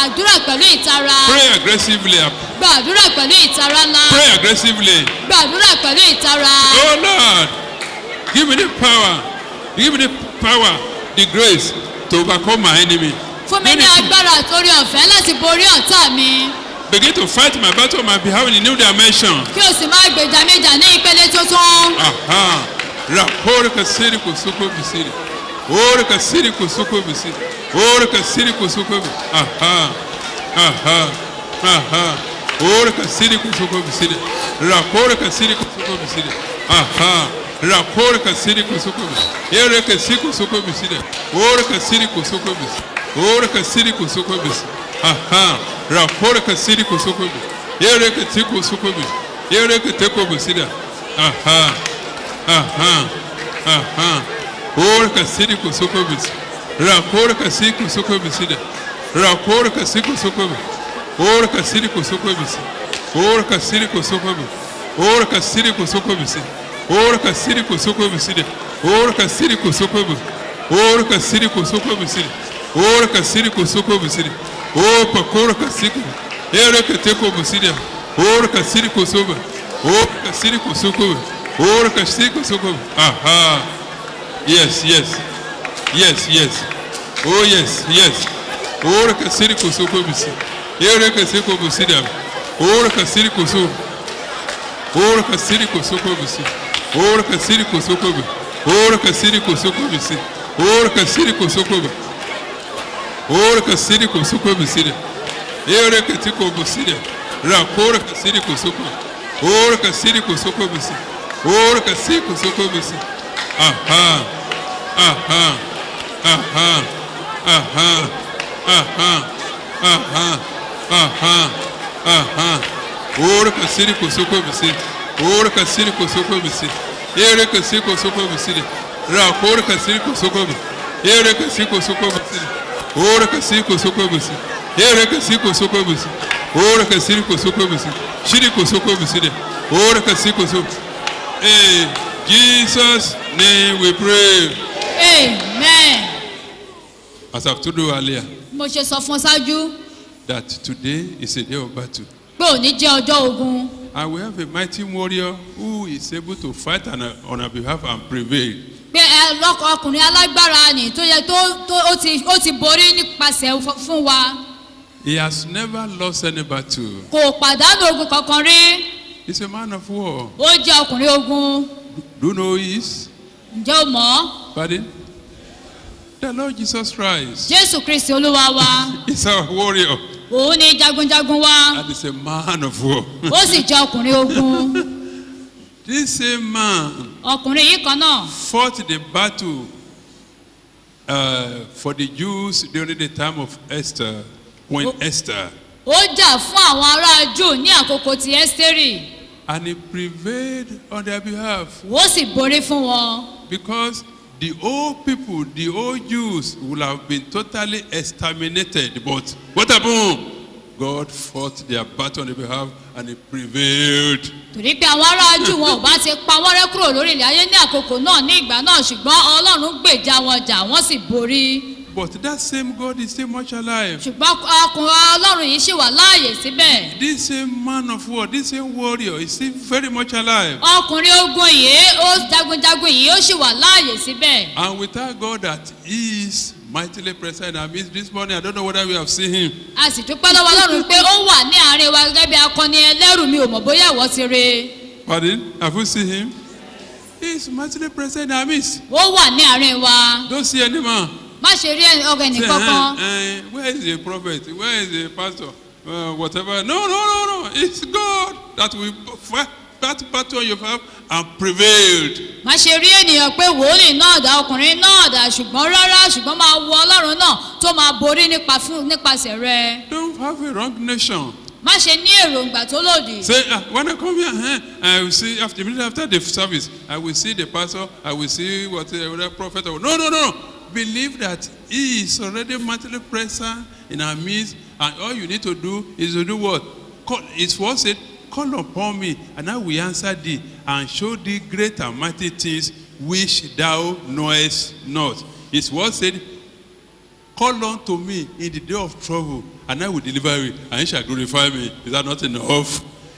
gbàdúrà pẹ̀lú ìtara Pray aggressively. gbàdúrà pẹ̀lú ìtara ńlá Pray aggressively. gbàdúrà pẹ̀lú ìtara Oh Lord, give me the power. Give me the power, the grace to overcome my enemy. fún mi ní agbára àtòrí ọ̀fẹ́ láti borí ọ̀tá mi Begin to fight my battle on my behalf in a new dimension. kí o sì máa gbèjà mi jà ní ìpele tuntun Aha. Rapor kasiri kusuko bisiri. Or kasiri kusuko bisiri. Or kasiri kusuko bisiri. Aha. Aha. Aha. Or kasiri kusuko bisiri. Rapor kasiri kusuko bisiri. Aha. Rapor kasiri kusuko bisiri. Ere kasiri kusuko bisiri. Or kasiri kusuko bisiri. Or kasiri kusuko bisiri. Aha. Rapor kasiri kusuko bisiri. Ere kasiri kusuko bisiri. Ere kasiri bisiri. Aha. Aha, aha. Ora kasiri kusukobis. Rakora kasiri kusukobis. Rakora kasiri kusukobis. Ora kasiri kusukobis. Ora kasiri kusukobis. Ora kasiri kusukobis. Ora kasiri kusukobis. Ora kasiri kusukobis. Ora kasiri kusukobis. Ora kasiri kusukobis. Ora pakora kasiri. Ere keteko busidia. Ora kasiri kusuba. Ora kasiri kusukobe. Ora kasiri kusukobe. Aha. Yes, yes. Yes, yes. Oh yes, yes. Ora kasiri kusukobe. Ere kasiri kubusidia. Ora kasiri kusuba. Ora kasiri kusukobe. Ora kasiri kusukobe. Ora kasiri kusukobe. Ora kasiri kusukobe. Ora kasiri kusukobe. Ere kasiri kubusidia. Rakora kasiri kusukobe. Ora kasiri kusoko bisi. Ora kasiri kusoko bisi. Aha. Aha. Aha. Aha. Aha. Aha. Aha. Aha. Ora kasiri kusoko bisi. Ora kasiri kusoko bisi. Ere kasiri kusoko bisi. Rakora kasiri kusoko bisi. Ere kasiri kusoko bisi. Ora kasiri kusoko bisi. Ere kasiri kusoko bisi. Ora kasiri kusoko bisi. Shiri kusoko bisi. Ora kasiri kusoko. In Jesus' name we pray. amen As I've told you earlier, mo ṣe sọ fún ọ ṣáájú that today is a day of battle. pé òní jẹ́ ọjọ́ ogun And we have a mighty warrior who is able to fight on our, on our behalf and prevail. pé ẹ lọ́kọ̀ ọkùnrin alágbára ni tó yẹ tó tó ó ti ó ti borí nípasẹ̀ f- fún wa He has never lost any battle. kò pàdánù ogun kankan rí He's a man of war. ó jẹ́ ọkùnrin ogun Do you know who he is? ǹjẹ́ o mọ̀ ọ́ Pardon? The Lord Jesus Christ jésù kristi olúwa wa is our warrior òun ni jagunjagun wa and is a man of war. ó sì jẹ́ ọkùnrin ogun This same man ọkùnrin yìí kan náà fought the battle uh, for the Jews during the time of Esther, Queen Oh. Esther, ó jà fún àwọn ará jù ní àkókò ti ẹ́sítérì and he prevailed on their behalf ó sì borí fún wọn because the old people, the old Jews, would have been totally exterminated. But what happened? God fought their battle on their behalf and he prevailed. torí pé àwọn ará jù wọn ò bá ti pa wọ́n rẹ́ kúrò lórí ilẹ̀ ayé ní àkókò náà ní ìgbà náà ṣùgbọ́n ọlọ́run gbèjà wọn jà wọ́n sì borí But that same God is still much alive. ṣùgbọ́n ọkùnrin ọlọ́run yìí ṣì wà láàyè síbẹ̀ This same man of war, this same warrior is still very much alive. ọkùnrin ogun yìí ó jagunjagun yìí ó ṣì wà láàyè síbẹ̀ And we thank God that He is mightily present in our midst this morning. I don't know whether we have seen Him. a sì dúpẹ́ lọ́wọ́ ọlọ́run pé ó wà ní àárín wa gẹ́gẹ́ bí akọni ẹlẹ́rù mi ò mọ̀ bóyá ìwọ ti rí i Pardon? Have you seen Him? He is mightily present in our midst. ó wà ní àárín wa Don't see any man. má ṣe rí ọgọ Say, ẹnìkankan "Eh, eh, where is the prophet? Where is the pastor? Uh, whatever. No, no, no, no. It's God that will fight that battle on your behalf and prevailed. má ṣe rí ènìyàn pé wòlíì náà dá ọkùnrin náà dá ṣùgbọ́n rárá ṣùgbọ́n máa wo ọlọ́run náà tó máa borí nípa fún nípasẹ̀ rẹ Don't have a wrong nation. má ṣe ní èròǹgbà tó lòdì Say, ah, when I come here, eh, I will see after immediately after the service, I will see the pastor, I will see what uh, the prophet. or- No, no, no. Believe that he is already mightily present in our midst, and all you need to do is to do what? Call, his word said, Call upon me, and I will answer thee, and show thee great and mighty things which thou knowest not. His word said, Call on to me in the day of trouble, and I will deliver you, and you shall glorify me. Is that not enough?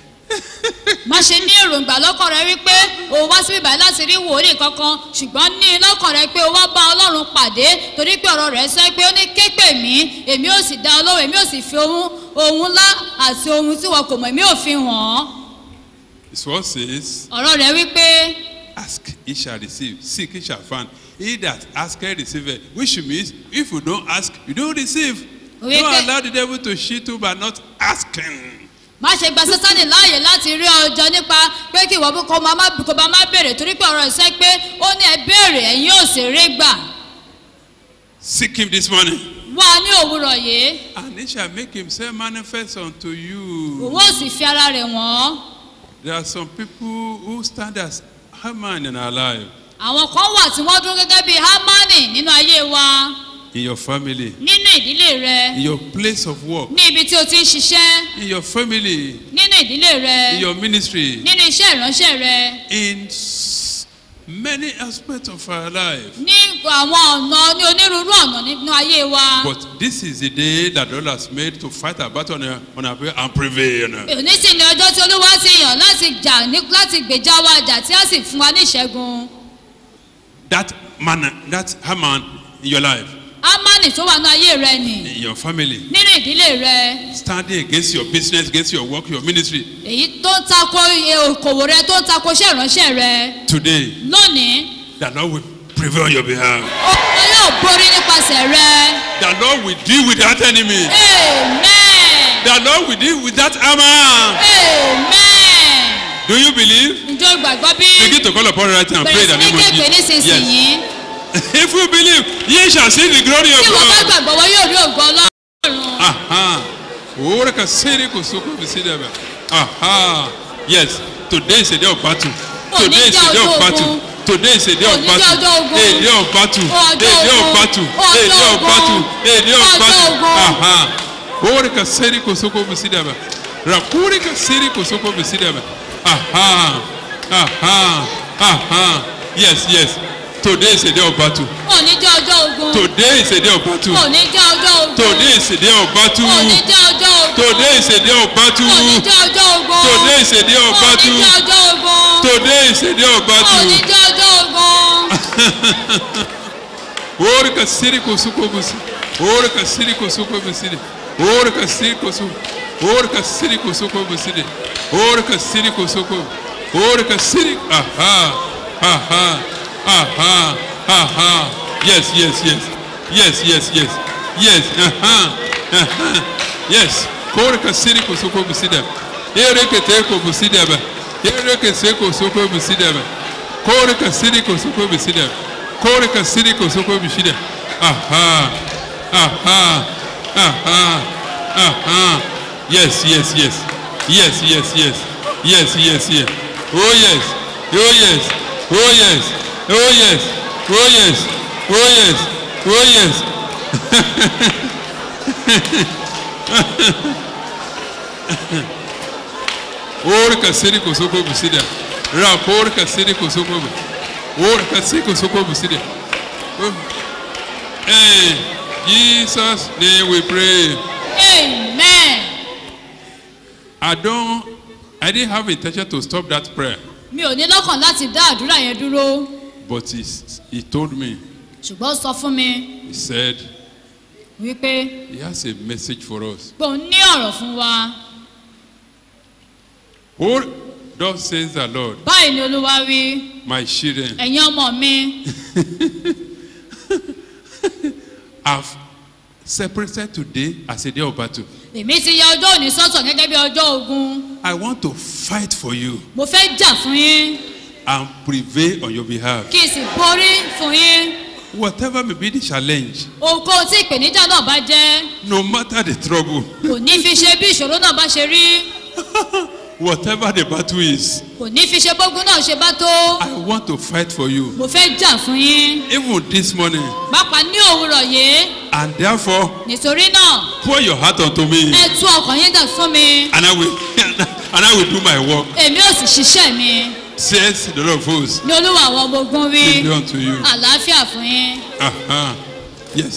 má ṣe ní èròǹgbà lọ́kàn rẹ wípé o wá síbí báyìí láti rí wòlíì kankan ṣùgbọ́n ní lọ́kàn rẹ pé o wá bá ọlọ́run pàdé torí pé ọ̀rọ̀ rẹ̀ sọ pé ó ní ké pè mí èmi ò sì dá ọ lóhùn èmi ò sì fi ohun ohun ńlá àti ohun tí wọn kò mọ̀ èmi ò fi hàn án His word says, ọ̀rọ̀ rẹ̀ wípé Ask, he shall receive. Seek, he shall find. He that asketh, receiveth. Which means, if you don't ask, you don't receive. Oui, don't que- allow the devil to cheat you by not asking. má ṣe gba sátani láàyè láti rí ọjọ́ nípa pé kí ìwọ kó máa má kó máa má béèrè torí pé ọ̀rọ̀ ìṣe pé ó ní ẹ béèrè ẹ̀yin ò sì rí gbà Seek him this morning. wá ní òwúrọ̀ yìí And he shall make himself manifest unto you. òun ò sì fi ara rẹ̀ wọ́n. There are some people who stand as Haman in our life, àwọn kan wà tí wọ́n dúró gẹ́gẹ́ bíi hamani nínú ayé wa in your family, nínú ìdílé rẹ in your place of work, ní ibi tí o ti ń ṣiṣẹ́ in your family, nínú ìdílé rẹ in your ministry, nínú iṣẹ́ ìránṣẹ́ rẹ in s- many aspects of our life. ní àwọn ọ̀nà ní onírúurú ọ̀nà nínú ayé wa. But this is the day that the Lord has made to fight our battle on our, on our way and prevail. òní sì ni ọjọ́ tí olúwa ti yàn láti jà ní láti gbèjà wa jà tí a sì fún wa ní ìṣẹ́gun. That man, that Haman in your life, hamani tó wà ní ayé rẹ nì in your family, nínú ìdílé rẹ standing against your business, against your work, your ministry, èyí tó ń tako iye okòwò rẹ tó ń tako iṣẹ́ ìránṣẹ́ rẹ today, lónìí the Lord will prevail on your behalf. olúwa yóò borí nípasẹ̀ rẹ. The Lord will deal with that enemy. Amen. The Lord will deal with that Haman. Amen. Do you believe? Ǹjọ́ gbàgbọ́ bí Begin to call upon right and pray bẹ̀rẹ̀ in sí the ní name of kéèpé Jesus. nísinsìnyí? Yes. If you believe, ye shall see the glory of Tí wọ́n bá God. gbàgbọ́ wọ́n yóò rí ògo Ọlọ́run. Aha. Ora kasiri kosoko bisidaba. Aha. Yes. Today is a day of battle. Òní Today is jẹ́ a day of ọjọ́ battle. ogun. Today is a day of Òní jẹ́ battle. ọjọ́ ogun. A day of battle. A Ọjọ́ day of ogun. battle. A Ọjọ́ day of ogun. battle. A day of Ọjọ́ battle. ogun. Aha. Ora kasiri kosoko bisidaba. Rakuri kasiri kosoko bisidaba. Aha. Aha. Aha. Yes, yes. Today is a day of battle. Òní jẹ́ ọjọ́ ogun. Today is a day of battle. Òní jẹ́ ọjọ́ ogun. Today is a day of battle. Òní jẹ́ ọjọ́ ogun. Today is a day of battle. Òní jẹ́ ọjọ́ ogun. Today is a day of Òní battle. jẹ́ ọjọ́ ogun. Today is a day of Òní battle. jẹ́ ọjọ́ ogun. Ora kasiri kosuko busi. Ora kasiri kosuko busi. Ora kasiri kosuko. Ora kasiri kosuko busi. Ora kasiri kosuko. Ora kasiri. Aha. Aha. Aha. Aha. Yes, yes, yes. Yes, yes, yes. Yes. Aha. Aha. Yes. Ora kasiri kosuko busi. Ere kete ko busi deba. Ere kese kosuko busi deba. Kore kasiri kosuko busi deba. Kore kasiri kosoko bishida. Aha. Aha. Aha. Aha. Yes, yes, yes. Yes, yes, yes. Yes, yes, yes. Oh yes. Oh yes. Oh yes. Oh yes. Oh yes. Oh yes. Oh yes. Ore kasiri kosoko bishida. Rapor kasiri kosoko bishida. Ora kasiko soko buside. Oh. Hey, Jesus name we pray. Amen. I don't I didn't have intention to stop that prayer, Mi ò ní lọ́kàn láti dá àdúrà yẹn dúró. but he, he told me, Ṣùgbọ́n ó sọ fún mi he said wípé he has a message for us. pé òun ní ọ̀rọ̀ fún wa. Oh, thus says the Lord, Báyìí ni Olúwa wí. my children, Ẹ̀yin ọmọ mi. have separated today as a day of battle. Èmi ti ya ọjọ́ òní sọ́tọ̀ gẹ́gẹ́ bí ọjọ́ ogun. I want to fight for you Mo fẹ́ jà fún yín. and prevail on your behalf. Kí n sì borí fún yín. Whatever may be the challenge, Ohunkóhun tí ìpèníjà náà bá jẹ́. no matter the trouble, Kò ní fi ṣe bí ìṣòro náà bá ṣe rí. whatever the battle is, Kò ní fi ṣe bógun náà ṣe bá tó. I want to fight for you. Mo fẹ́ jà fún yín. Even this morning, Pápá ní òwúrọ̀ yìí. and therefore Nítorí náà, pour your heart unto me, ẹ tú ọkàn yín dà fún mi. and I will and I will do my work. Èmi ò sì ṣiṣẹ́ mi. Says the Lord of hosts. Ní olúwa àwọn ọmọ ogun wí. Be unto you. Àlàáfíà fún yín. Uh-huh. Yes.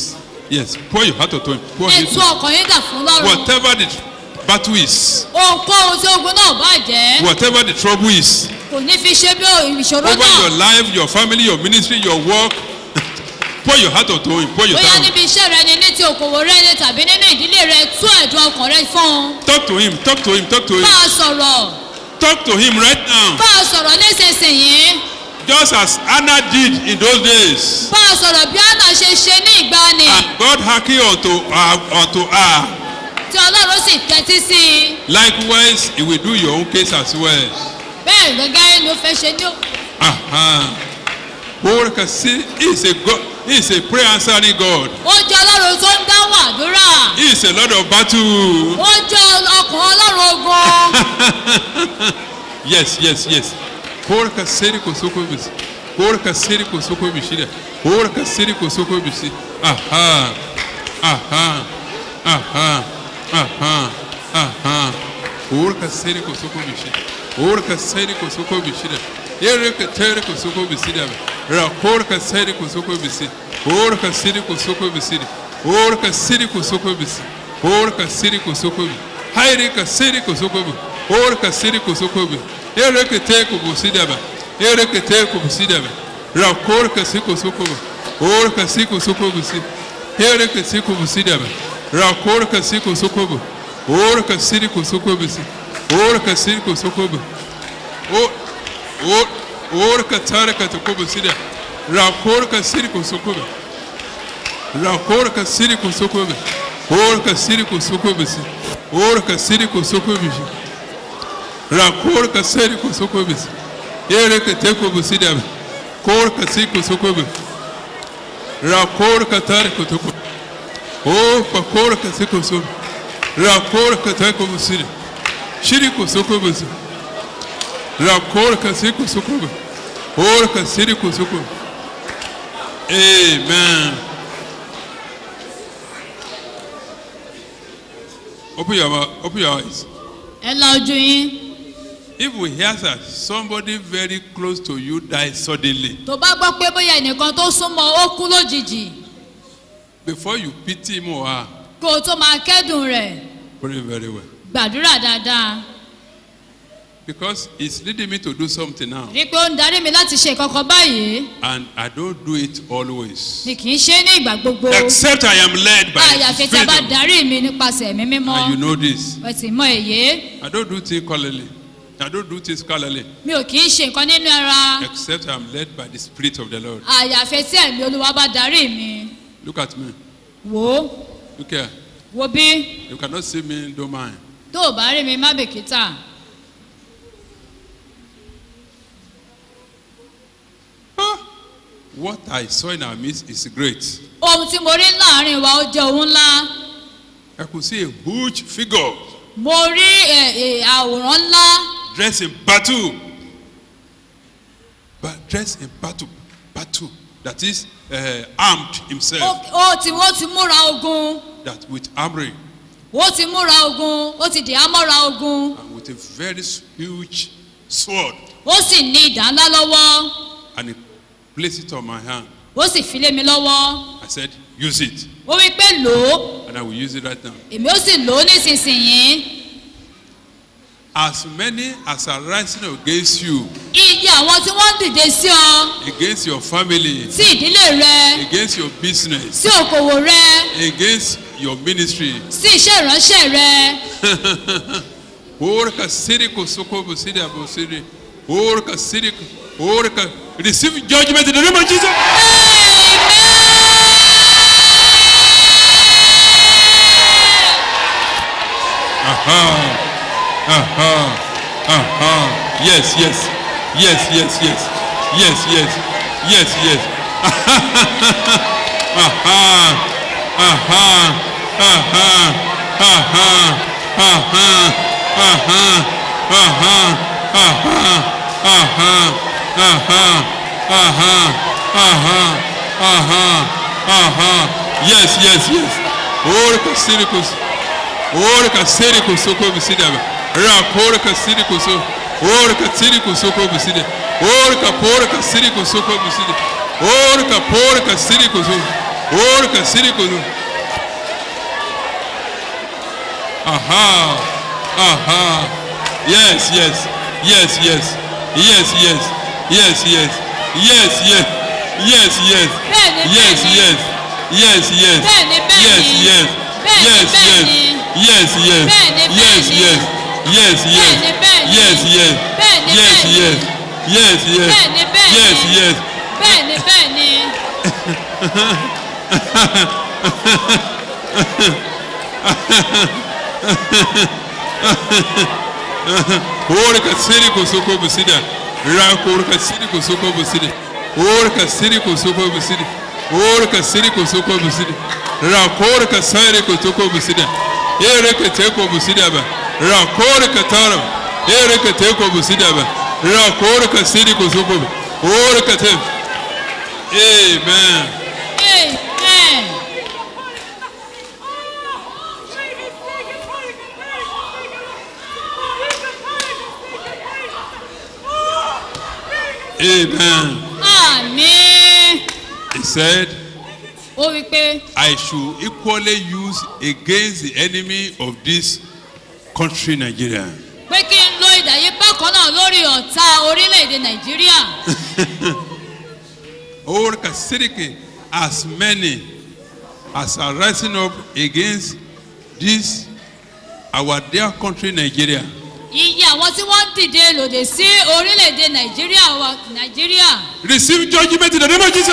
Yes, pour your heart to him. Pour ẹ it. tú ọkàn yín dà fún lọ́rùn Whatever the battle is, ohunkóhun tí ogun náà bá jẹ́ whatever the trouble is, kò ní fi ṣe bí ìṣòro over your náà life, your family, your ministry, your work, pour your heart to him. Pour your bóyá time. níbi iṣẹ́ rẹ ni ní ti òkòwò rẹ ni tàbí nínú ìdílé rẹ tú ẹ̀dùn ọkàn rẹ fún un Talk to him. Talk to him. Talk to him. bá a sọ̀rọ̀ Talk to him right now. bá a sọ̀rọ̀ nísinsìnyí Just as Anna did in those days. bá a sọ̀rọ̀ bí àná ṣe ṣe ní ìgbani And God hearkened unto her, unto her. tí ọlọ́run sì tẹ́tí sí i Likewise, he will do your own case as well. bẹ́ẹ̀ gẹ́gẹ́ ló fẹ́ ṣe ní òkú. Uh-huh. Orúkọ sí he is a God he is a prayer answering God. ó jẹ́ ọlọ́run tó ń dáhùn àdúrà He is a Lord of battle. ó jẹ́ ọkàn ọlọ́run ogun Yes, yes, yes. Orúkọ sẹ́ni kò sóko bìsí. Orúkọ sẹ́ni kò sóko bìsí dẹ̀. Orúkọ sẹ́ni kò sóko bìsí. Aha. Aha. Aha. Aha. Aha. Orúkọ sẹ́ni kò sóko bìsí. Orúkọ sẹ́ni kò sóko bìsí dẹ̀. Erika tẹ́rẹ̀ kò sóko bìsí dẹ̀. Rakórúkọ sẹ́ni kò sóko bìsí. Orúkọ sẹ́ni kò sóko bìsí dẹ̀. Orúkọ sẹ́ni kò sóko bìsí. Orúkọ sẹ́ni kò sóko bìsí. Hairika sẹ́ni kò sóko bìsí. Orúkọ sẹ́ni kò sóko bìsí. Erika tẹ́ kò bìsí dẹ̀. Erika tẹ́ kò bìsí dẹ̀. Rakórúkọ sí kò sóko bìsí. Orúkọ sí kò sóko bìsí. Erika sí kò bìsí dẹ̀. Rakórúkọ sí kò sóko bìsí. Orúkọ sí kò sóko bìsí. Orúkọ sí kò sóko bìsí. O- o- Orúkọ tárika tó kó bìsí dẹ̀. Rakórúkọ sí kò sóko bìsí. Rakórúkọ sí kò sóko bìsí. Orúkọ sí kò sóko bìsí. Orúkọ sí kò sóko bìsí. Rakórúkọ sí kò sóko bìsí. Erika tẹ́ kò bìsí dẹ̀. Kórúkọ sí kò sóko bìsí. Rakórúkọ tárika tó kó. O pakórúkọ sí kò sóko. Rakórúkọ tẹ́ kò bìsí dẹ̀. Shiri kò sóko bìsí. Rakórúkọ sí kò sóko bìsí. Orúkọ sí kò sóko bìsí. Amen. Open your mouth, open your eyes. ẹ la ojú yín If we hear that somebody very close to you died suddenly, tó bá gbọ́ pé bóyá ẹnìkan tó súnmọ́ ó kú lójijì before you pity him or her, kó o tó máa kẹ́dùn rẹ̀ pray very well. gbàdúrà dáadáa Because it's leading me to do something now. rí i pé ó ń darí mi láti ṣe kankan báyìí And I don't do it always. mi kì í ṣe é ní ìgbà gbogbo Except I am led by àyàfi the tí a bá Spirit. darí mi nípasẹ̀ ẹ̀mí mímọ́ And you know this. ẹ sì mọ èyí I don't do things scholarly. I don't do things scholarly. mi ò kì í ṣe nǹkan nínú ara Except I am led by the Spirit of the Lord. àyàfi tí ẹ̀mí olúwa bá darí mi Look at me. wò ó Look here. wo bí You cannot see me, don't mind. tó o bá rí mi má bìkítà What I saw in our midst is great. ohun tí mo rí láàrin wa ó jẹ́ ohun ńlá I could see a huge figure mo rí ẹ, ẹ, àwòrán ńlá dressed in battle. But dressed in battle. Battle. That is uh, armed himself. ó ó ti ó ti múra ogun That with armory ó ti múra ogun ó ti dì á mọ́ra ogun and with a very huge sword. ó sì ní ìdá ńlá lọ́wọ́ And he placed it on my hand. ó sì fi lé mi lọ́wọ́ I said, use it. ó wí pé lò ó And I will use it right now. èmi ó sì lò ó nísinsìnyí As many as are rising against you, iye àwọn tí wọ́n ń dìde sí ọ against your family, sí ìdílé rẹ against your business, sí okòwò rẹ against your ministry. sí iṣẹ́ ìránṣẹ́ rẹ Orca sirico sokobo siri abo siri. Orca sirico. Orca. Receive judgment in the name of Jesus. Aha. Aha. Aha. Yes, yes. Yes, yes, yes. Yes, yes. Yes, yes. Aha. Aha. Aha. Aha. Aha. Aha. Aha. Aha. Aha. Aha. Aha. Aha. Aha. Aha. Yes, yes, yes. Orca siricus. Orca siricus socorro sidaba. Raporica siricus. Orca siricus socorro sidaba. Orca porca siricus socorro sidaba. Orca porca siricus. Orca siricus. Aha. Aha. Yes, yes. Yes, yes. Yes, yes. Yes, yes. Yes, yes. Yes, yes. Bẹ́ẹ̀ni, Yes, bẹ́ẹ̀ni. yes. Yes, yes. Bẹ́ẹ̀ni, bẹ́ẹ̀ni. Yes, yes. Bẹ́ẹ̀ni, Yes, yes. bẹ́ẹ̀ni. Yes, yes. Bẹ́ẹ̀ni, Yes, bẹ́ẹ̀ni. yes. Yes, yes. Bẹ́ẹ̀ni, bẹ́ẹ̀ni. Yes, yes. Bẹ́ẹ̀ni, Yes, bẹ́ẹ̀ni. yes. Yes, yes. Bẹ́ẹ̀ni, bẹ́ẹ̀ni. Yes, yes. bẹ́ẹ̀ni bẹ́ẹ̀ni Orca siri kusoko busida. Rako orca siri kusoko busida. Orca siri kusoko busida. Orca siri kusoko busida. Rako orca siri kusoko busida. Ereke teko busida ba. Rako orca tara. Ereke teko busida ba. Rako orca siri kusoko. Orca te. Amen. amen Amen. àmín He said, ó wí pé I should equally use against the enemy of this country, Nigeria. pé kí n lo ìdàyé bákan náà lórí ọ̀tá orílẹ̀-èdè nàìjíríà Orca Siriki, as many as are rising up against this our dear country, Nigeria. iye àwọn tí wọ́n ń dìde lòdì sí orílẹ̀-èdè nàìjíríà wa nàìjíríà. Receive judgment in the name of Jesus.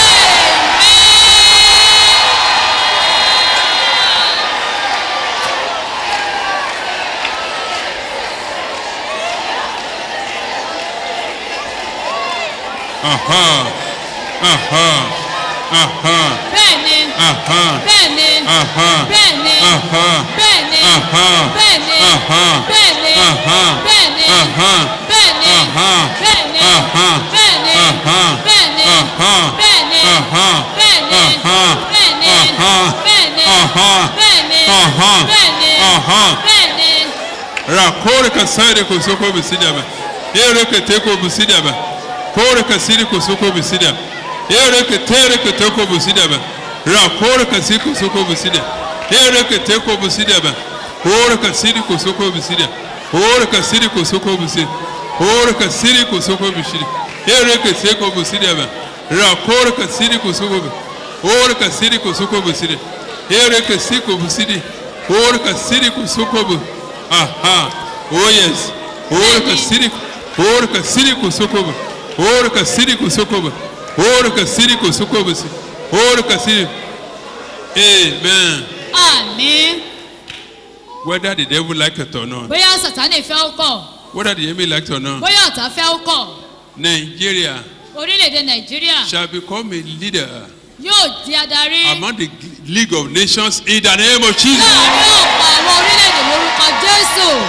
Aha. Aha. Aha. bẹ́ẹ̀ni Aha. bẹ́ẹ̀ni Aha. bẹ́ẹ̀ni Aha. bẹ́ẹ̀ni Aha. bẹ́ẹ̀ni Aha. bẹ́ẹ̀ni Aha. bẹ́ẹ̀ni Aha. bẹ́ẹ̀ni Aha. bẹ́ẹ̀ni Aha. bẹ́ẹ̀ni Aha. bẹ́ẹ̀ni Aha. bẹ́ẹ̀ni Aha. bẹ́ẹ̀ni Aha. bẹ́ẹ̀ni Aha. bẹ́ẹ̀ni Aha. bẹ́ẹ̀ni Aha. bẹ́ẹ̀ni Aha. bẹ́ẹ̀ni rakore ka sare ko soko bisidaba ere ke teko bisidaba kore ka siri ko soko bisidaba ere ke tere ke teko bisidaba rakore ka siri ko soko bisidaba ere ke teko bisidaba kore ka siri ko soko bisidaba kore ka siri ko soko bisidaba kore ka siri ko soko bisidaba ere ke teko bisidaba rakore ka siri ko soko kore ka siri ko soko bisidaba ere ke siri ko bisidaba kore ka siri ko soko bisidaba Aha. Oh yes. Orca Sirico. Orca Sirico Socoba. Orca Sirico Socoba. Orca Sirico Socoba. Orca Sirico. Amen. àmín Whether the devil like it or not, bóyá sàtánì fẹ́ ó kọ̀ whether the enemy like it or not, bóyá ọ̀tá fẹ́ ó kọ̀ Nigeria orílẹ̀-èdè nàìjíríà shall become a leader yóò di adarí among the League of Nations in the name of Jesus. láàrin ọ̀pọ̀ àwọn orílẹ̀-èdè lórúkọ jésù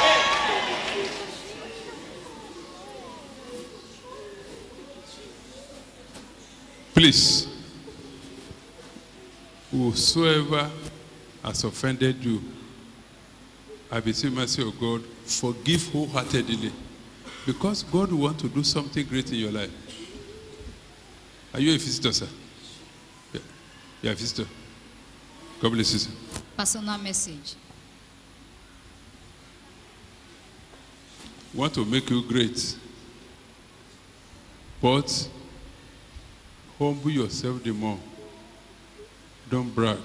Please, whosoever has offended you, I beseech mercy of God, forgive wholeheartedly. Because God wants to do something great in your life. Are you a visitor, sir? Yeah. You are a visitor. God bless you, sir. personal message. want to make you great. But humble yourself the more. Don't brag.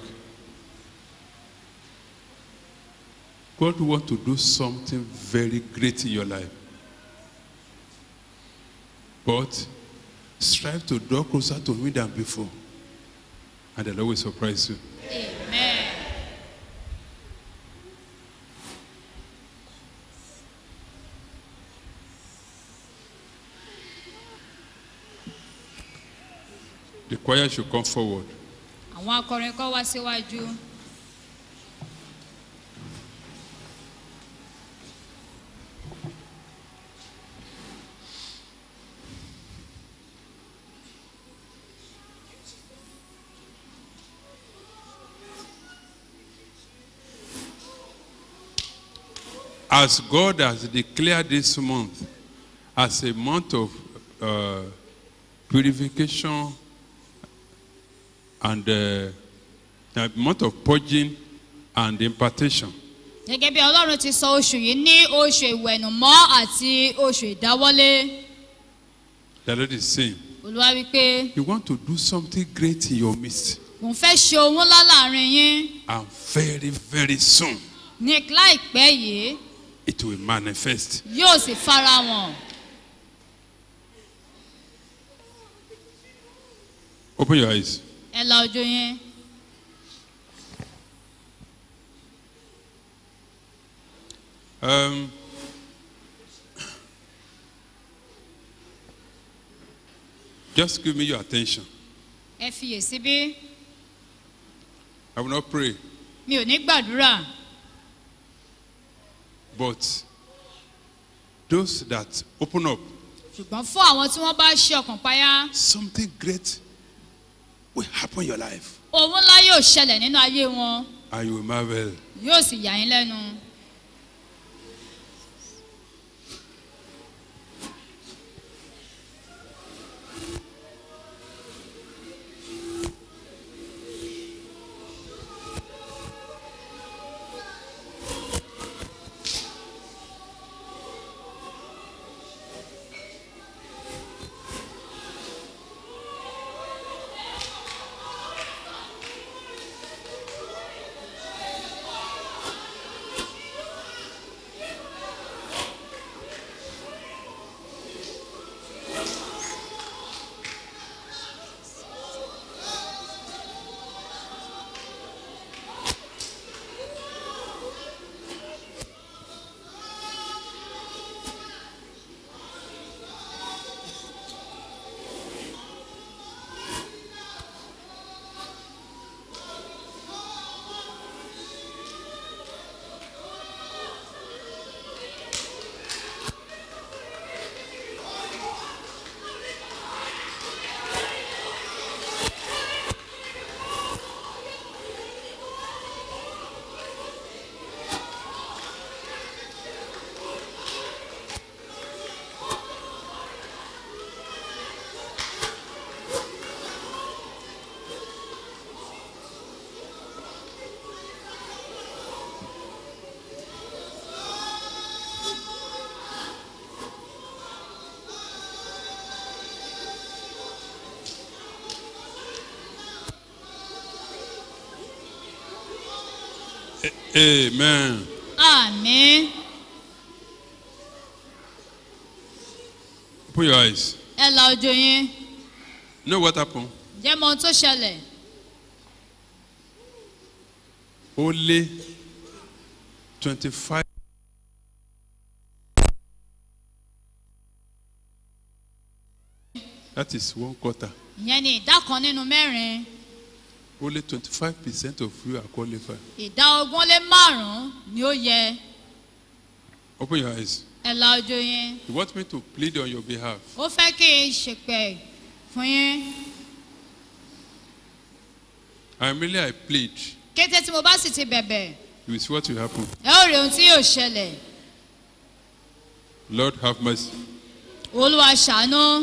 God wants to do something very great in your life. But strive to draw closer to Him than before. And the Lord will surprise you. amen. The choir should come forward. àwọn akọrin kọ́ wá síwájú. as God has declared this month as a month of uh, purification and uh, a month of purging and impartation, gẹ́gẹ́ bí ọlọ́run ti sọ oṣù yìí ní oṣù ìwẹ̀nùmọ́ àti oṣù ìdáwọ́lé The Lord is saying, olúwa wípé You want to do something great in your midst, òun fẹ́ ṣe ohun ńlá láàrin yín and very, very soon ní láìpẹ́ yìí it will manifest. yóò sì fara wọn Open your eyes. ẹ la ojú yín Um, just give me your attention. ẹ fiyèsí bí I will not pray, mi ò ní gbàdúrà but those that open up, ṣùgbọ́n fún àwọn tí wọ́n bá ṣe ọkàn payá something great will happen in your life, ohun ńlá yóò ṣẹlẹ̀ nínú ayé wọn and you will marvel. yóò sì yà yín lẹ́nu. Amen. àmì Open your eyes. ẹ la ojú yín You know what happened? jẹ́ mọ ohun tó ṣẹlẹ̀ Only 25 That is one quarter. ìyẹn ni ìdá kan nínú mẹ́rin Only 25% of you are qualified. ìdá ogún lé márùn-ún ni ó yẹ Open your eyes. ẹ la ojú yín You want me to plead on your behalf. ó fẹ́ kí n ṣèpẹ̀ fún yín I merely I plead. kété tí mo bá sì ti bẹ̀bẹ̀ You will see what will happen. ẹ ó rí ohun tí yóò ṣẹlẹ̀ Lord have mercy. olúwa ṣàánú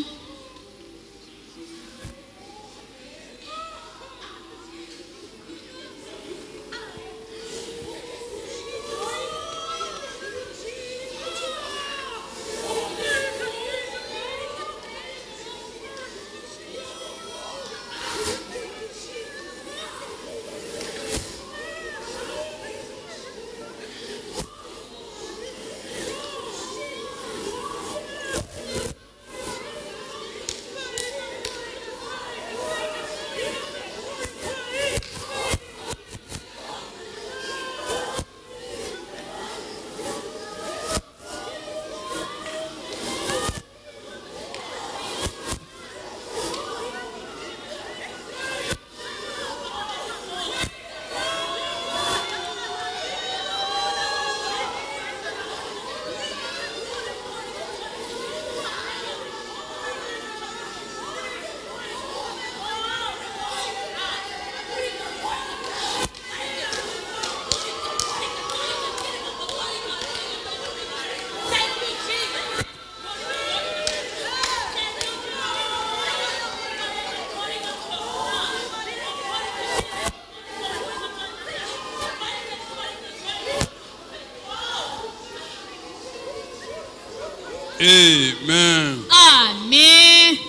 Amen. àmín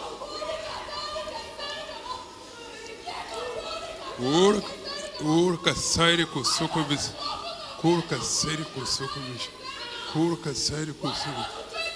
Ora, ora, caçaire, coçoco, bis. Cor, caçaire, coçoco, bis. Cor, caçaire, coçoco.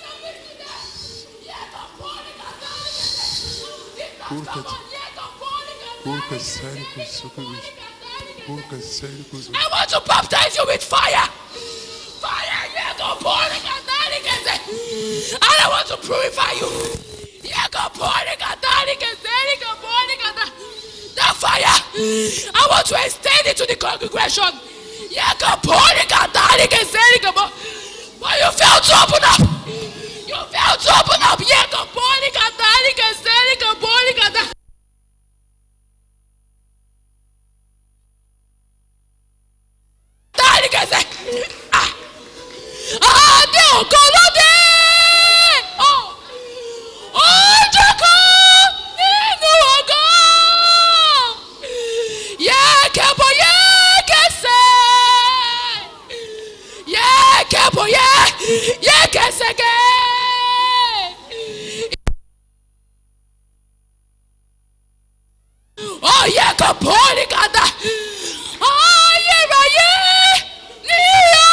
Cor, caçaire. Cor, caçaire, coçoco, bis. Cor, caçaire, coçoco. I want to baptize you with fire. Fire, yeah, go pour it, and then it gets it. And I want to purify you. Yeah, go pour it, and then it gets it, go pour it, and then- That fire, I want to extend it to the congregation. Yeah, go pour it, and then it gets it, go pour- But you failed to open up. You failed to open up. Yeah, go pour it, and then it gets it, go pour it, and then- Dárí kẹsẹ̀. Ah! Adé ògo lóde. Ó- Ojú kan nínú ògo. Yẹ́kẹ̀bọ̀ yẹ́kẹsẹ̀. Yẹ́kẹ̀bọ̀ yẹ́ yẹ́kẹsẹ̀kẹ̀. Ó yẹ kó bọ́ọ̀lì kàdá. Ayérayé níyà.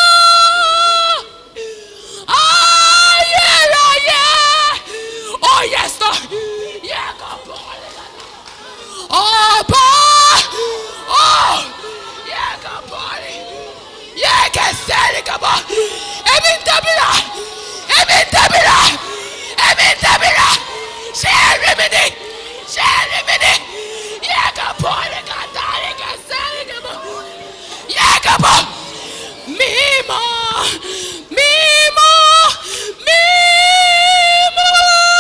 Ayérayé. Oh yes Lord. Yẹ kó bọ́ọ̀lì kàdá. Ọba. Oh. Yẹ kó bọ́ọ̀lì. Yẹ kẹsẹ̀ ní kàbọ̀. Èmi ń tẹ̀bìrà. Èmi ń tẹ̀bìrà. Èmi ń tẹ̀bìrà. Ṣé ẹ rí mi ni? Ṣé ẹ rí mi ni? Yẹ kó bọ́ọ̀lì kàdá. Yẹ kẹsẹ̀ ní kàbọ̀. Yẹ kó bọ̀. Mímọ́. Mímọ́. Mímọ́.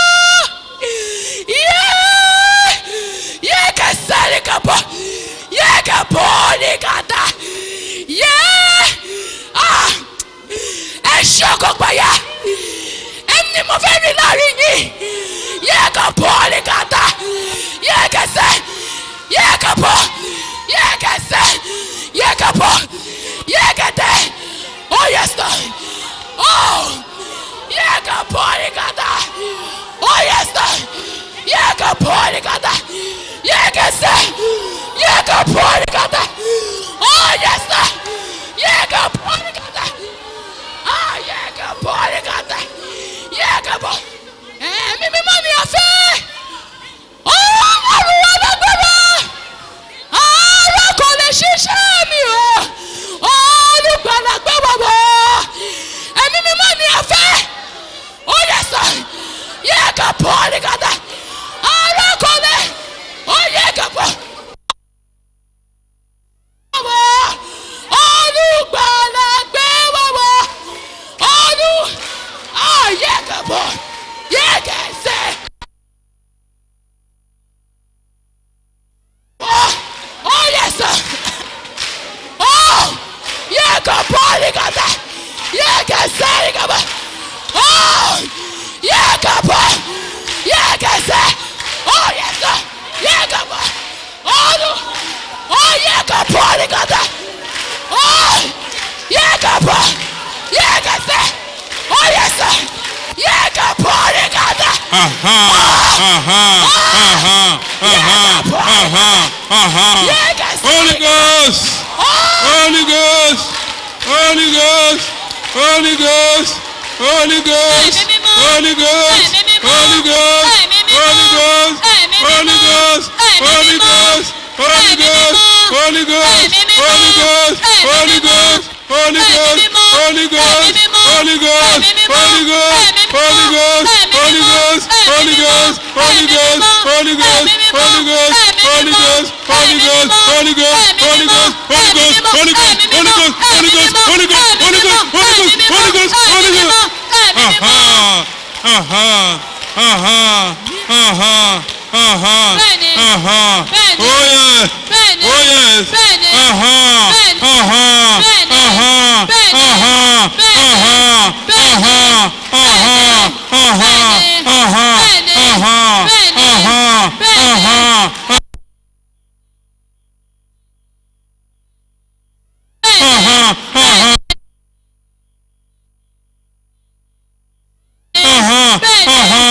Yeah. Yeah, kasari kabo. Yeah, kaboni kata. Yeah. Ah. Ẹ ṣọ́kọ̀ gbàyà. Ẹni mo fẹ́ rí láàrin yìí. Yeah, kaboni kata. Yeah, kẹsẹ̀. Yeah, kabo. Yeah, kẹsẹ̀. Yeah, kabo. Yeah, kẹtẹ̀. Oh, yes, Lord. Oh. Yeah, kaboni kata. Oh, yes, Lord. Yeah, kaboni kata. Yeah, kẹsẹ̀. Yeah, kaboni kata. Oh, yes, Lord. Yeah, kaboni kata. Ah, yeah, kaboni kata. Yeah, kabo. Ẹ̀mí mímọ́ ni a fẹ́. Ọlọ́run wa lágbára. Ara kò lè ṣiṣẹ́ mi o. Olùgbàlà gbé wà wọ̀. Ẹ̀mí mímọ́ ni a fẹ́. Ó yẹ sọ. Yẹ ká bọ̀ ní kàtà. Ara kò lè. Ó yẹ ká bọ̀. wọ̀. Olùgbàlà gbé wà wọ̀. Olú. Ayé ká bọ̀. Yẹ kẹsẹ̀. Oh, oh yes, sir. Oh, yeah, come party, got that. Yeah, get set, come on. Oh, yeah, come on. Yeah, get set. Oh yes, sir. Yeah, come on. Oh, no. oh yeah, come party, got that. Oh, yeah, come on. Yeah, get set. Oh yes, sir. Yeah, come party, got that. Aha, aha, aha, aha, aha, aha. Yeah, get set. Holy Ghost, Holy Ghost, Holy Ghost, Holy Ghost, Holy Ghost, Ẹ̀mí mímọ́. Holy Ghost, Ẹ̀mí mímọ́. Holy Ghost, Ẹ̀mí mímọ́. Holy Ghost, Ẹ̀mí Holy mímọ́. Ghost, Ẹ̀mí Holy mímọ́. Ghost, Holy Ẹ̀mí Ghost, mímọ́. Holy Ghost, Ẹ̀mí mímọ́. Holy Ghost, Ẹ̀mí Holy mímọ́. Ghost, Holy Ẹ̀mí Ghost, mímọ́. Holy Ghost, Ẹ̀mí mímọ́. Holy Ghost, Ẹ̀mí mímọ́. Holy Ghost, Ẹ̀mí mímọ́. Holy Ghost, Ẹ̀mí Holy mímọ́. Ghost, Ẹ̀mí Holy mímọ́. Ghost, Holy Ẹ̀mí Ghost, mímọ́. Holy Ghost, Ẹ̀mí mímọ́. Holy Ghost, Ẹ̀mí Holy mímọ́. Ghost, Holy Ẹ̀mí Ghost, mímọ́. Holy Ghost, Ẹ̀mí Holy mímọ́. Ghost, Holy Ẹ̀mí Ghost, mímọ́. Holy Ghost, Ẹ̀mí Holy mímọ́. Ghost, Holy Ẹ̀mí Ghost, mímọ́. Holy Ghost, Ẹ̀mí Holy mímọ́. Ghost, Holy Ghost, Ẹ̀mí Holy Ghost, mímọ́. Holy Ẹ̀mí Ghost. mímọ́. Ẹ̀mí mímọ́. Aha, aha, aha, aha, aha, Bẹ́ẹ̀ni. aha. Bẹ́ẹ̀ni. Oh yes. Bẹ́ẹ̀ni. Oh yes. Bẹ́ẹ̀ni. Aha, Bẹ́ẹ̀ni. aha, Bẹ́ẹ̀ni. aha, Bẹ́ẹ̀ni. aha, Bẹ́ẹ̀ni. aha, Bẹ́ẹ̀ni. aha, aha, aha, Bẹ́ẹ̀ni. aha, Bẹ́ẹ̀ni. aha, Bẹ́ẹ̀ni. aha, Bẹ́ẹ̀ni. aha, Bẹ́ẹ̀ni. aha, aha.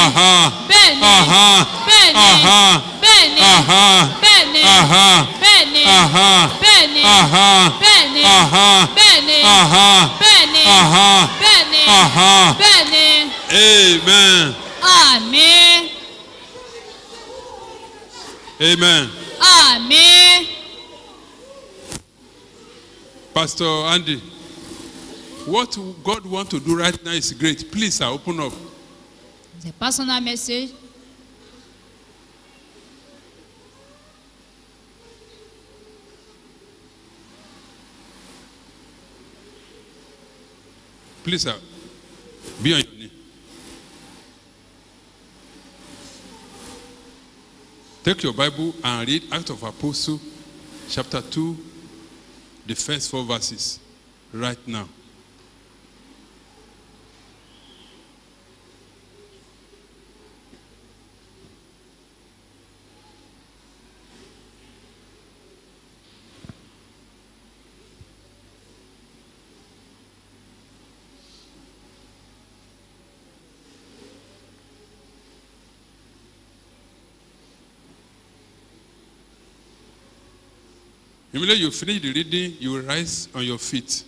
Aha. bẹ́ẹ̀ni Aha. bẹ́ẹ̀ni Aha. bẹ́ẹ̀ni Aha. bẹ́ẹ̀ni Aha. bẹ́ẹ̀ni Aha. bẹ́ẹ̀ni Aha. bẹ́ẹ̀ni Aha. bẹ́ẹ̀ni Aha. bẹ́ẹ̀ni Aha. bẹ́ẹ̀ni Aha. bẹ́ẹ̀ni Amen. àmín Amen. àmín. Pastor Andy, what God want to do right now is great. Please, sir, open up. The personal message. Please, sir, be on your knee. Take your Bible and read Act of Apostle, chapter 2, the first four verses, right now. Immediately you finish the reading, you will rise on your feet.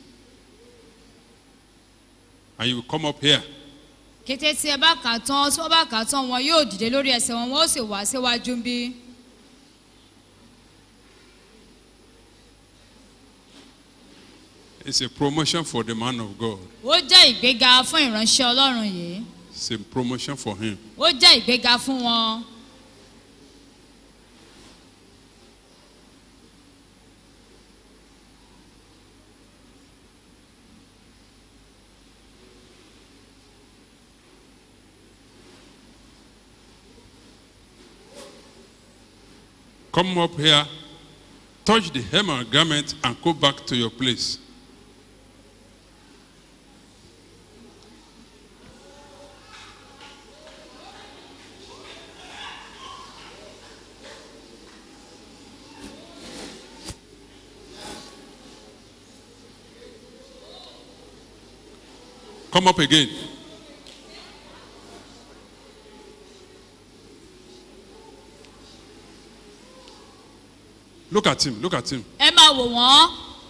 And you will come up here. kété tí ẹ bá kà á tán tí wọ́n bá kà á tán wọn yóò dìde lórí ẹsẹ̀ wọn wọ́n ó sì wá síwájú bí. It's a promotion for the man of God. ó jẹ́ ìgbéga fún ìránṣẹ́ ọlọ́run yìí It's a promotion for him. ó jẹ́ ìgbéga fún wọn. Come up here, touch the hem of garment, and go back to your place. Come up again. Look at him. Look at him. ẹ máa wò wọ́n.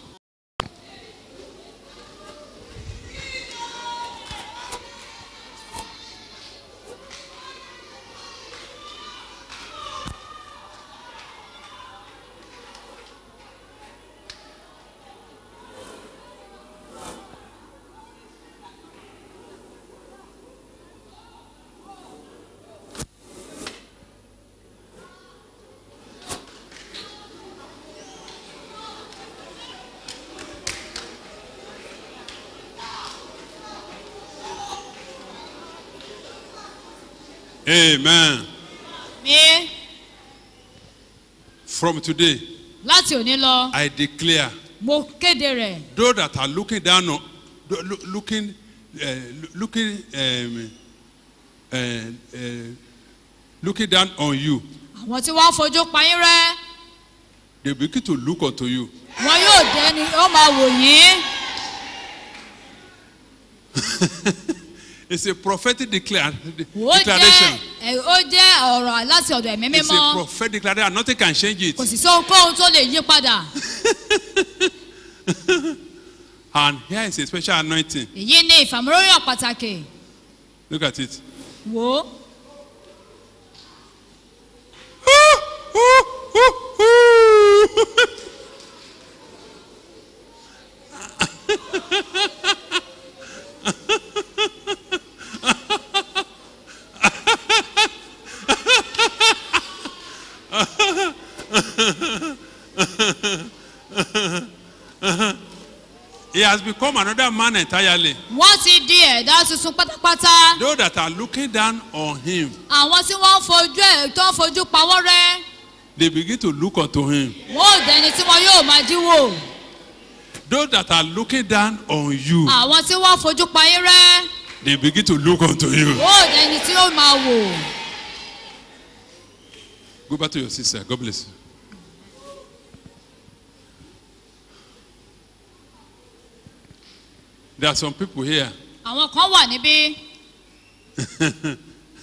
Amen. mi From today, láti òní lọ I declare mo kéde rẹ̀ those that are looking down on, tho- loo- looking, uh, looking, um, uh, uh, looking down on you, àwọn tí wọ́n ń fojú payín rẹ́ they begin to look unto you. wọn yóò dẹni ó máa wò yín. It's a prophetic declare, ó declaration. jẹ́ ẹ, ó jẹ́ ọ̀rọ̀ láti ọ̀dọ̀ ẹ̀mí It's a mímọ́ prophetic declaration. Nothing can change it. kò sì sí ohunkóhun tó lè yí padà. And here is a special anointing. èyí ni ìfàmúróyàn pàtàkì Look at it. wò ó. He has become another man entirely. wọ́n ti di ẹ̀dá tuntun pátápátá. Those that are looking down on him, àwọn tí wọ́n ń fojú ẹ̀ tó ń fojú pawọ́ rẹ́ they begin to look unto him. wọ́n ò dẹni tí wọn yóò máa jíwò. Those that are looking down on you, àwọn tí wọ́n fojú payín rẹ́ they begin to look unto you. wọ́n ò dẹni tí ó máa wò. Go back to your sister. God bless you. There are some people here. àwọn kan wà níbí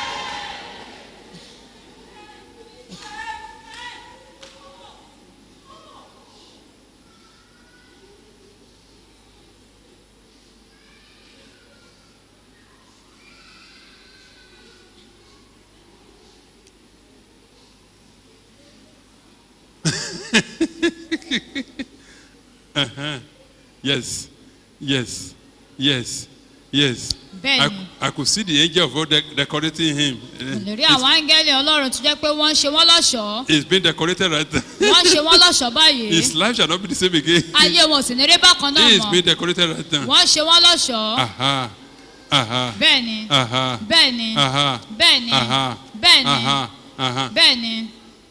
Uh-huh. Yes. Yes. Yes. Yes. I, Bẹ́ẹ̀ni. I could see the angel of God de- decorating him. lè rí He's- àwọn áńgẹ́lì ọlọ́run tó jẹ́ pé wọ́n ń ṣe wọ́n lọ́ṣọ̀ọ́ He's been decorated right now. wọ́n ń ṣe wọ́n lọ́ṣọ̀ọ́ báyìí His life shall not be the same again. ayé wọn ò sì ní rí bákan náà He is mọ́ being decorated right now. wọ́n ń ṣe wọ́n lọ́ṣọ̀ọ́ Aha. Aha. bẹ́ẹ̀ni Aha. bẹ́ẹ̀ni Aha. bẹ́ẹ̀ni Aha. bẹ́ẹ̀ni Aha. Aha. bẹ́ẹ̀ni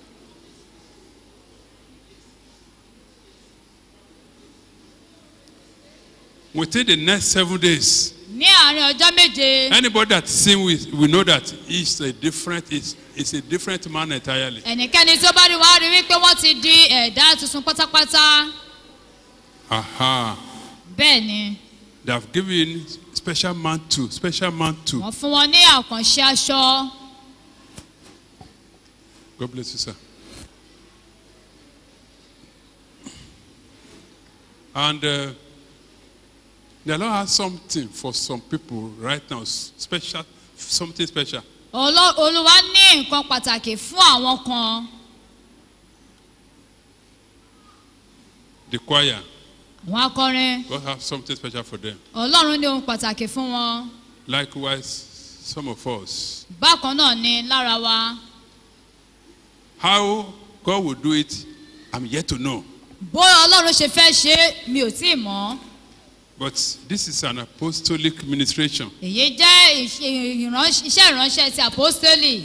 Within the next seven days, ní àárín ọjọ́ méje anybody that sing with, we know that he's a different, it's, it's a different man entirely. ẹnikẹ́ni tí ó bá rí wá rí wípé wọ́n ti di ẹ̀dá tuntun pátápátá Aha. bẹ́ẹ̀ni They have given special mantle, special mantle. wọ́n fún wọn ní àkànṣe aṣọ God bless you, sir. And uh, the Lord has something for some people right now, s- special, something special. Ọlọ́- olúwa ní nǹkan pàtàkì fún àwọn kan The choir, àwọn akọrin God has something special for them. ọlọ́run ní ohun pàtàkì fún wọn Likewise, some of us. bákan náà ni lára wa How God will do it, I'm yet to know. bóyá ọlọ́run ṣe fẹ́ ṣe é, mi ò tí ì mọ̀ But this is an apostolic ministration. èyí jẹ́ ìṣe- ìránṣ- iṣẹ́ ìránṣẹ́ ti àpọ́stélì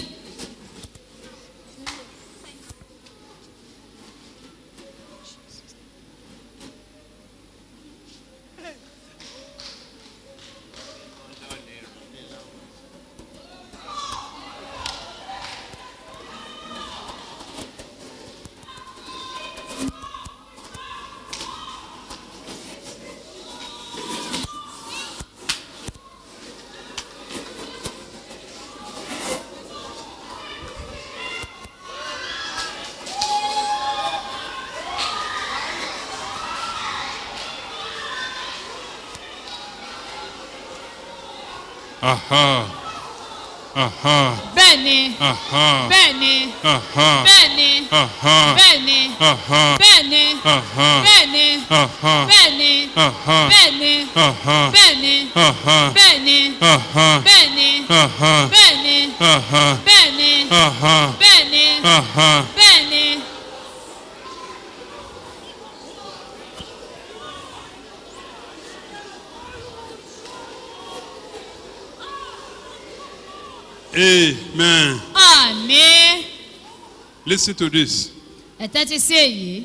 Aha. Aha. bẹ́ẹ̀ ni Aha. bẹ́ẹ̀ ni Aha. bẹ́ẹ̀ ni Aha. bẹ́ẹ̀ ni Aha. bẹ́ẹ̀ ni Aha. bẹ́ẹ̀ ni Aha. bẹ́ẹ̀ ni Aha. bẹ́ẹ̀ ni Aha. bẹ́ẹ̀ ni Aha. bẹ́ẹ̀ ni Aha. bẹ́ẹ̀ ni Aha. bẹ́ẹ̀ ni Aha. bẹ́ẹ̀ ni Aha. bẹ́ẹ̀ ni Aha. bẹ́ẹ̀ ni. Amen. àmì Listen to this. ẹ tẹ́tí sí èyí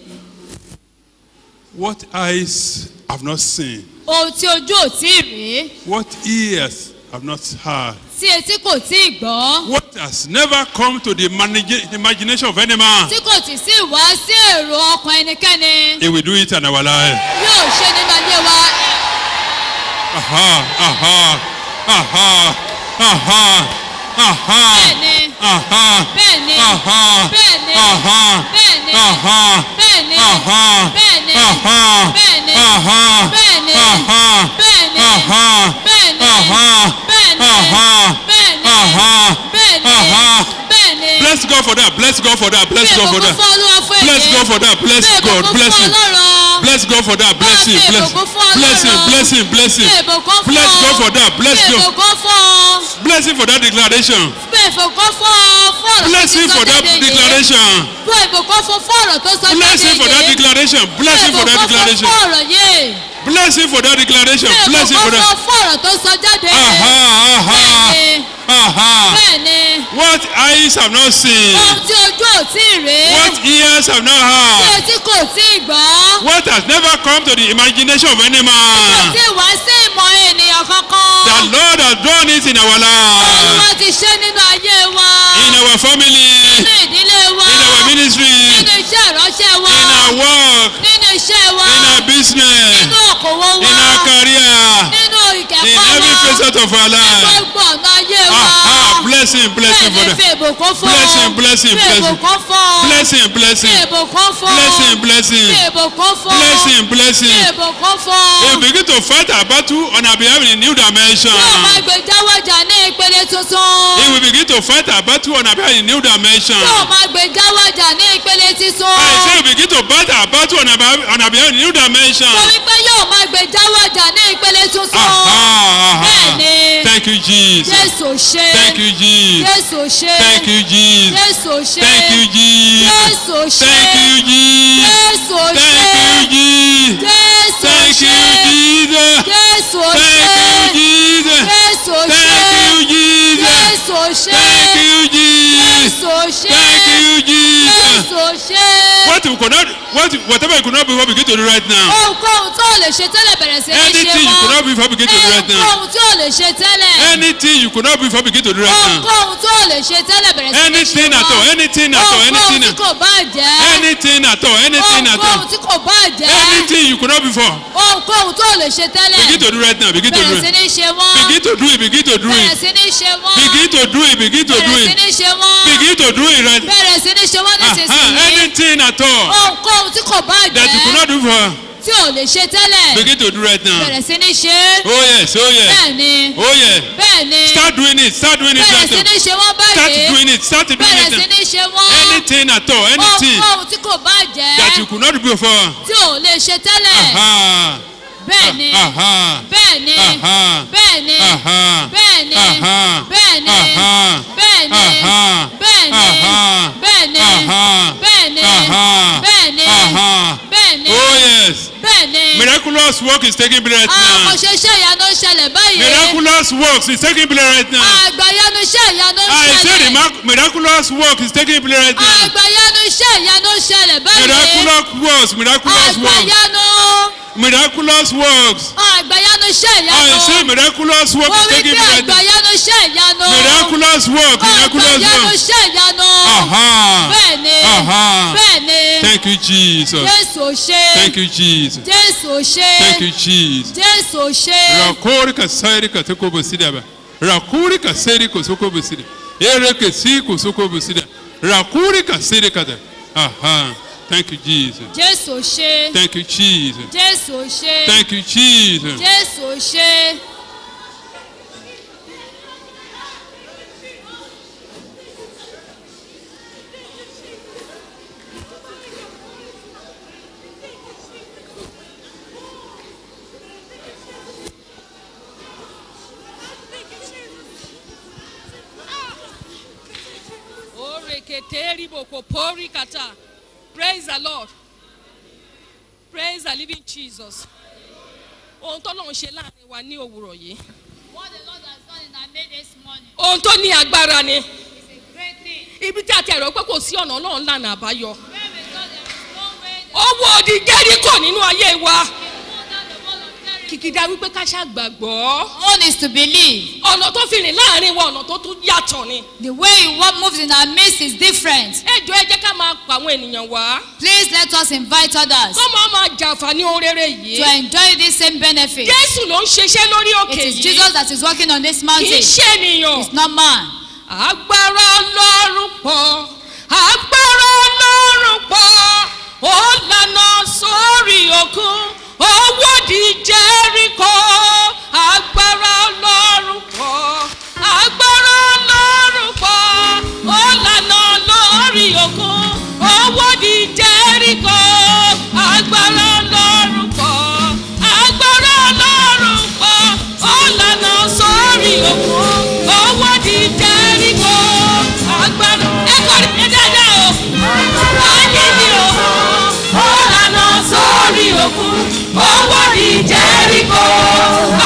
What eyes have not seen, ohun tí ojú ò tí ì rí what ears have not heard, tí etí kò tí ì gbọ́ what has never come to the manage- imagination of any man, tí kò tí sí wá sí èrò ọkàn ẹnikẹ́ni he will do it in our life. yóò ṣe nínú ayé wa Aha, aha, aha, aha, aha, bẹ́ẹ̀ni aha, bẹ́ẹ̀ni aha, bẹ́ẹ̀ni aha, bẹ́ẹ̀ni aha, bẹ́ẹ̀ni aha, bẹ́ẹ̀ni aha, bẹ́ẹ̀ni aha, bẹ́ẹ̀ni aha, bẹ́ẹ̀ni aha, bẹ́ẹ̀ni aha, bẹ́ẹ̀ni aha, bẹ́ẹ̀ni aha, bẹ́ẹ̀ni aha. bẹ́ẹ̀ni Bless God for that. Bless God for that. Bless God for fún that. olúwa fún èyí Bless God for that. Bless Fi God. ìbùkún Bless fún Him. Ọlọ́run. Bless God for that. Bless Fi Him. Bless ìbùkún fún Bless Him. Ọlọ́run. Bless Him. Bless Fi Him. ìbùkún fún Bless God for that. Bless Fi God. ìbùkún fún Bless Him for that declaration. Fi ìbùkún fún fún ọ̀rọ̀ Bless tó Him sọ for that jáde yìí. declaration. Fi ìbùkún fún fún ọ̀rọ̀ tó sọ Bless jáde Him for that yìí. declaration. Bless Fi Him for that ìbùkún fún declaration. fún ọ̀rọ̀ yìí. Bless Him for that declaration. Fi Bless Him for ìbùkún that. fún fún ọ̀rọ̀ tó sọ jáde yìí. Aha, aha, Bẹ́ẹ̀ni, aha. bẹ́ẹ̀ni. What eyes have not seen, Ohun tí ojú ò tí ì rí. what ears have not Tí heard, etí kò tí ì gbọ́. what has never come to the imagination of any Kò man. tí ì wá sí ìmọ̀ ènìyàn kankan. The Lord has done it in our life, Olúwa ti ṣe nínú ayé wa. in our family, Nínú ìdílé wa. in our ministry, Nínú iṣẹ́ ìránṣẹ́ wa. in our work, Nínú iṣẹ́ wa. in our business, Nínú òkòwò wa. in our career, Nínú in ìkẹ́kọ̀ọ́ every wa. facet of our life. Gbogbo ọ̀nà ayé wa. Aha, bless him, bless him for Bẹ́ẹ̀ni fi that. ìbùkún fún. Bless him, bless him, Fi bless him. ìbùkún fún. Bless him, bless Fi him, ìbùkún fún. bless him, bless Fi him, ìbùkún fún. bless him, bless Fi him. ìbùkún He fún. will begin to fight our battle on our behalf in a new dimension. Yóò máa gbé jáwọ́jà ní ìpele tuntun. He will begin to fight our battle on our behalf in a new dimension. Yóò máa gbé jáwọ́jà ní ìpele títún. I say begin to battle our battle on our, on our behalf in new dimension. torí pé yóò máa gbé jáwé ọjà ní ìpele tuntun. Aha, aha. Bẹ́ẹ̀ni. Thank you, Jesus. jésù ṣe. Thank you, Jesus. jésù ṣe. Thank you, Jesus. jésù ṣe. Thank you, Jesus. jésù ṣe. Thank you, Jesus. jésù Thank ṣe. you, Jesus. jésù Thank you, ṣe. Jesus. jésù Thank ṣe. you, Jesus. jésù Thank ṣe. you, Jesus. jésù ṣe. Thank you, Jesus. jésù ṣe. Thank you, Jesus. jésù ṣe. What you could not, what you- whatever you could not before, begin to do right now. ohunkóhun tó o lè ṣe tẹ́lẹ̀ bẹ̀rẹ̀ sí ní ṣe Anything you could not before, begin to do right now. ohunkóhun tó o lè ṣe tẹ́lẹ̀. Anything you could not before, begin to do right now. ohunkóhun tó o lè ṣe tẹ́lẹ̀ bẹ̀rẹ̀ sí ní ṣe Anything at all, anything at all, ohunkóhun anything tí at kò bá jẹ́. anything at all, anything at ohunkóhun all. tí kò bá jẹ́. Anything you could not before, ohunkóhun tó o lè ṣe tẹ́lẹ̀. begin to do right now. Begin to do bẹ̀rẹ̀ sí it. ní ṣe wọ́n. Begin to do it. Begin to do bẹ̀rẹ̀ it. sí ní ṣe wọ́n. Begin to do it. Begin to do bẹ̀rẹ̀ sí it. ní ṣe wọ́n. Begin to do it right. bẹ̀rẹ̀ sí ní ṣe wọ́n Uh-huh. nísinsìnyí. Anything at all ohunkóhun tí kò bá that you could jẹ́ not do before, tí o lè ṣe tẹ́lẹ̀. begin to do right now. bẹ̀rẹ̀ sí ní ṣe é. Oh yes, oh yes, bẹ́ẹ̀ni oh yes. bẹ́ẹ̀ni Start doing it. Start doing it bẹ̀rẹ̀ right sí now. ní ṣe wọ́n Start báyìí. doing it. Start doing bẹ̀rẹ̀ it. sí now. ní ṣe wọ́n. Anything at all, anything ohunkóhun tí kò bá that you jẹ́ could not do before. tí o lè ṣe tẹ́lẹ̀. Aha. bẹ́ẹ̀ni Aha. bẹ́ẹ̀ni Aha. bẹ́ẹ̀ni Aha. bẹ́ẹ̀ni Aha. bẹ́ẹ̀ni Aha. bẹ́ẹ̀ni Aha. bẹ́ẹ̀ni Aha. bẹ́ẹ̀ni Aha. bẹ́ẹ̀ni Aha. bẹ́ẹ̀ni Aha. bẹ́ẹ̀ni Oh yes. bẹ́ẹ̀ni. Miraculous work is taking place right àwọn now. àkànṣe iṣẹ́ ìyanu ń ṣẹlẹ̀ báyìí. Miraculous works is taking place right now. àgbàyanu iṣẹ́ ìyanu ń I say the ṣẹlẹ̀. mar- miraculous work is taking place right now. àgbàyanu iṣẹ́ ìyanu ń ṣẹlẹ̀ báyìí. Miraculous works, miraculous works, àgbàyanu miraculous works. àgbàyanu iṣẹ́ I say ìyanu. miraculous work mo is wí taking pé place right now. àgbàyanu iṣẹ́ ìyanu. Miraculous work, miraculous àgbàyanu work. iṣẹ́ ìyanu. Aha. bẹ́ẹ̀ni Aha. bẹ́ẹ̀ni Thank you, Jesus. jésù ṣe Thank you, Jesus. jésù ṣe Thank you, Jesus. jésù ṣe. Rakori ka sairi ka toko busida ba. Rakuri ka sairi ko soko busida. Ere ke si ko soko busida. Rakuri ka sairi ka da. Aha. Thank you, Jesus. jésù ṣe Thank you, Jesus. jésù ṣe Thank you, Jesus. jésù ṣe. Oreketeri bokopori kata. Praise the Lord. Praise the living Jesus. Ohun tó lọ́n ṣe láàrin wa ní òwúrọ̀ yìí. what the lord has done in our day this morning Ohun tó ní agbára ni. is a great thing. Ibi tí a ti ẹ̀rọ pé kò sí ọ̀nà ọlọ́run lànà àbáyọ. where we go there is no way to Owó odi Jẹ́ríkò nínú ayé wa. pull down the wall of Jericho. Kìkìdá wípé ká ṣàgbàgbọ́. One is to believe. Ọ̀nà tó fi rìn láàrin wa ọ̀nà tó tún yàtọ̀ ni. The way he wa- moves in our midst is different. Ẹ jọ ẹ jẹ́ ká máa pa àwọn ènìyàn wá. Please let us invite others Kọ́ máa máa jàǹfààní ohun rere to yìí. enjoy this same benefit. Jésù ló ń ṣiṣẹ́ lórí òkè It is yìí. Jesus that is working on this Kì í mountain. ṣe ènìyàn. It's not man. agbára ọlọ́run pọ̀ agbára ọlọ́run pọ̀ ó lànà sórí òkun owó di jẹ́ríkò agbára ọlọ́run pọ̀ agbára ọlọ́run pọ̀ ó lànà lórí òkun owó di jẹ́ríkò agbára ọlọ́run pọ̀ agbára ọlọ́run pọ̀ ó lànà sórí òkun owó di jẹ́ríkò agbára ẹ̀kọ́ rẹ̀ dáadáa o ayé ni o ó lànà sórí òkun owó di jẹ́ríkò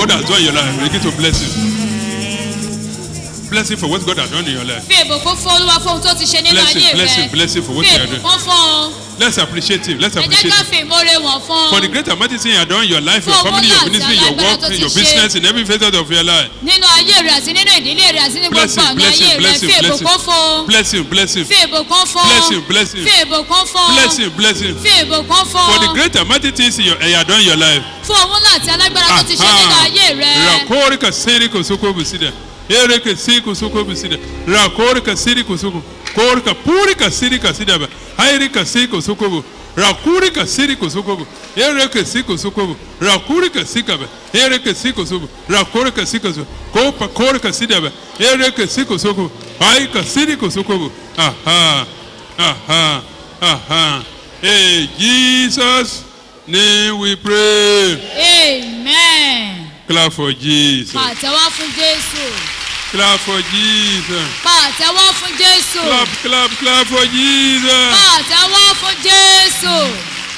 God has done in your life. Begin to bless Him. Bless Him for what God has done in your life. fi ìbùkún fún olúwa fún ohun tó ti ṣe nínú Bless him, ayé bless him, rẹ bless him for what fi you are doing. ìbùkún fún un Let's appreciate Him. Let's ẹ jẹ́ appreciate ká Him. fi ìmoore wọ̀n fún For un the great and mighty thing you have done in your life, your Fún family, owó your náà ministry, àti your alágbára work, tó ti your ṣe. business, in every facet of your life. nínú ayé rẹ àti nínú ìdílé rẹ àti ní Bless gbogbo him, ọ̀nà bless ayé him, rẹ bless him, fi bless ìbùkún fún un him. Bless him, bless him. fi ìbùkún fún un Bless him, bless him. fi ìbùkún fún Bless un him, bless him. fi ìbùkún fún For the un great and mighty things you you have done in your life. fún owó náà àti alágbára tó ti ṣe nínú ayé rẹ Rakori ka siri kusuko busida. Ere ka si kusuko busida. Rakori ka siri kusuko. Kori ka puri ka siri ka sida ba. Hairi ka si kusuko bu. Rakuri ka siri kusuko bu. Ere ka si kusuko bu. Rakuri ka si ka ba. Ere ka si kusuko. Rakori ka si kusuko. Ko pa kori ka sida ba. Ere ka si kusuko. Hai ka siri kusuko bu. Aha. Aha. Aha. Hey, Jesus name we pray. amen Clap for Jesus. pàtẹ́wọ́ fún jésù Clap for Jesus. pàtẹ́wọ́ fún jésù Clap, clap, clap for Jesus. pàtẹ́wọ́ fún jésù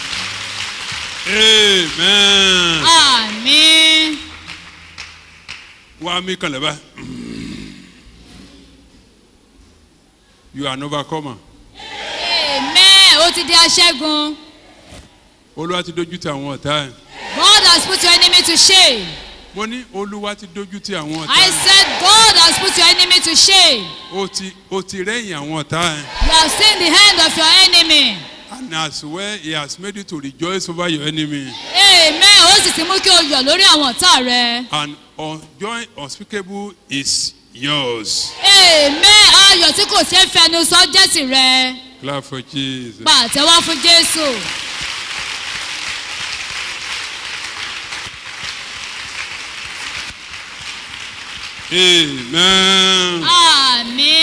Amen. àmín Wá mi kan lẹ́bàá. You are an overcomer. amen ó ti di aṣẹ́gun Olúwa ti dojú ti àwọn ọ̀tá ẹ̀. God has put your enemy to shame Mo ní Olúwa ti dojú ti àwọn ọ̀tá I ẹ̀. said God has put your enemy to shame O ti o ti rẹ́yìn àwọn ọ̀tá ẹ̀. you have seen the hand of your enemy And as well he has made you to rejoice over your enemy. amen ó sì ti mú kí o yọ̀ lórí àwọn ọ̀tá rẹ And un- joy unspeakable is yours. amen ayọ̀ tí kò ṣeé fẹnu sọ jẹ́ tìrẹ Clap for Jesus. pàtẹ́wọ́ fún jésù Amen. àmín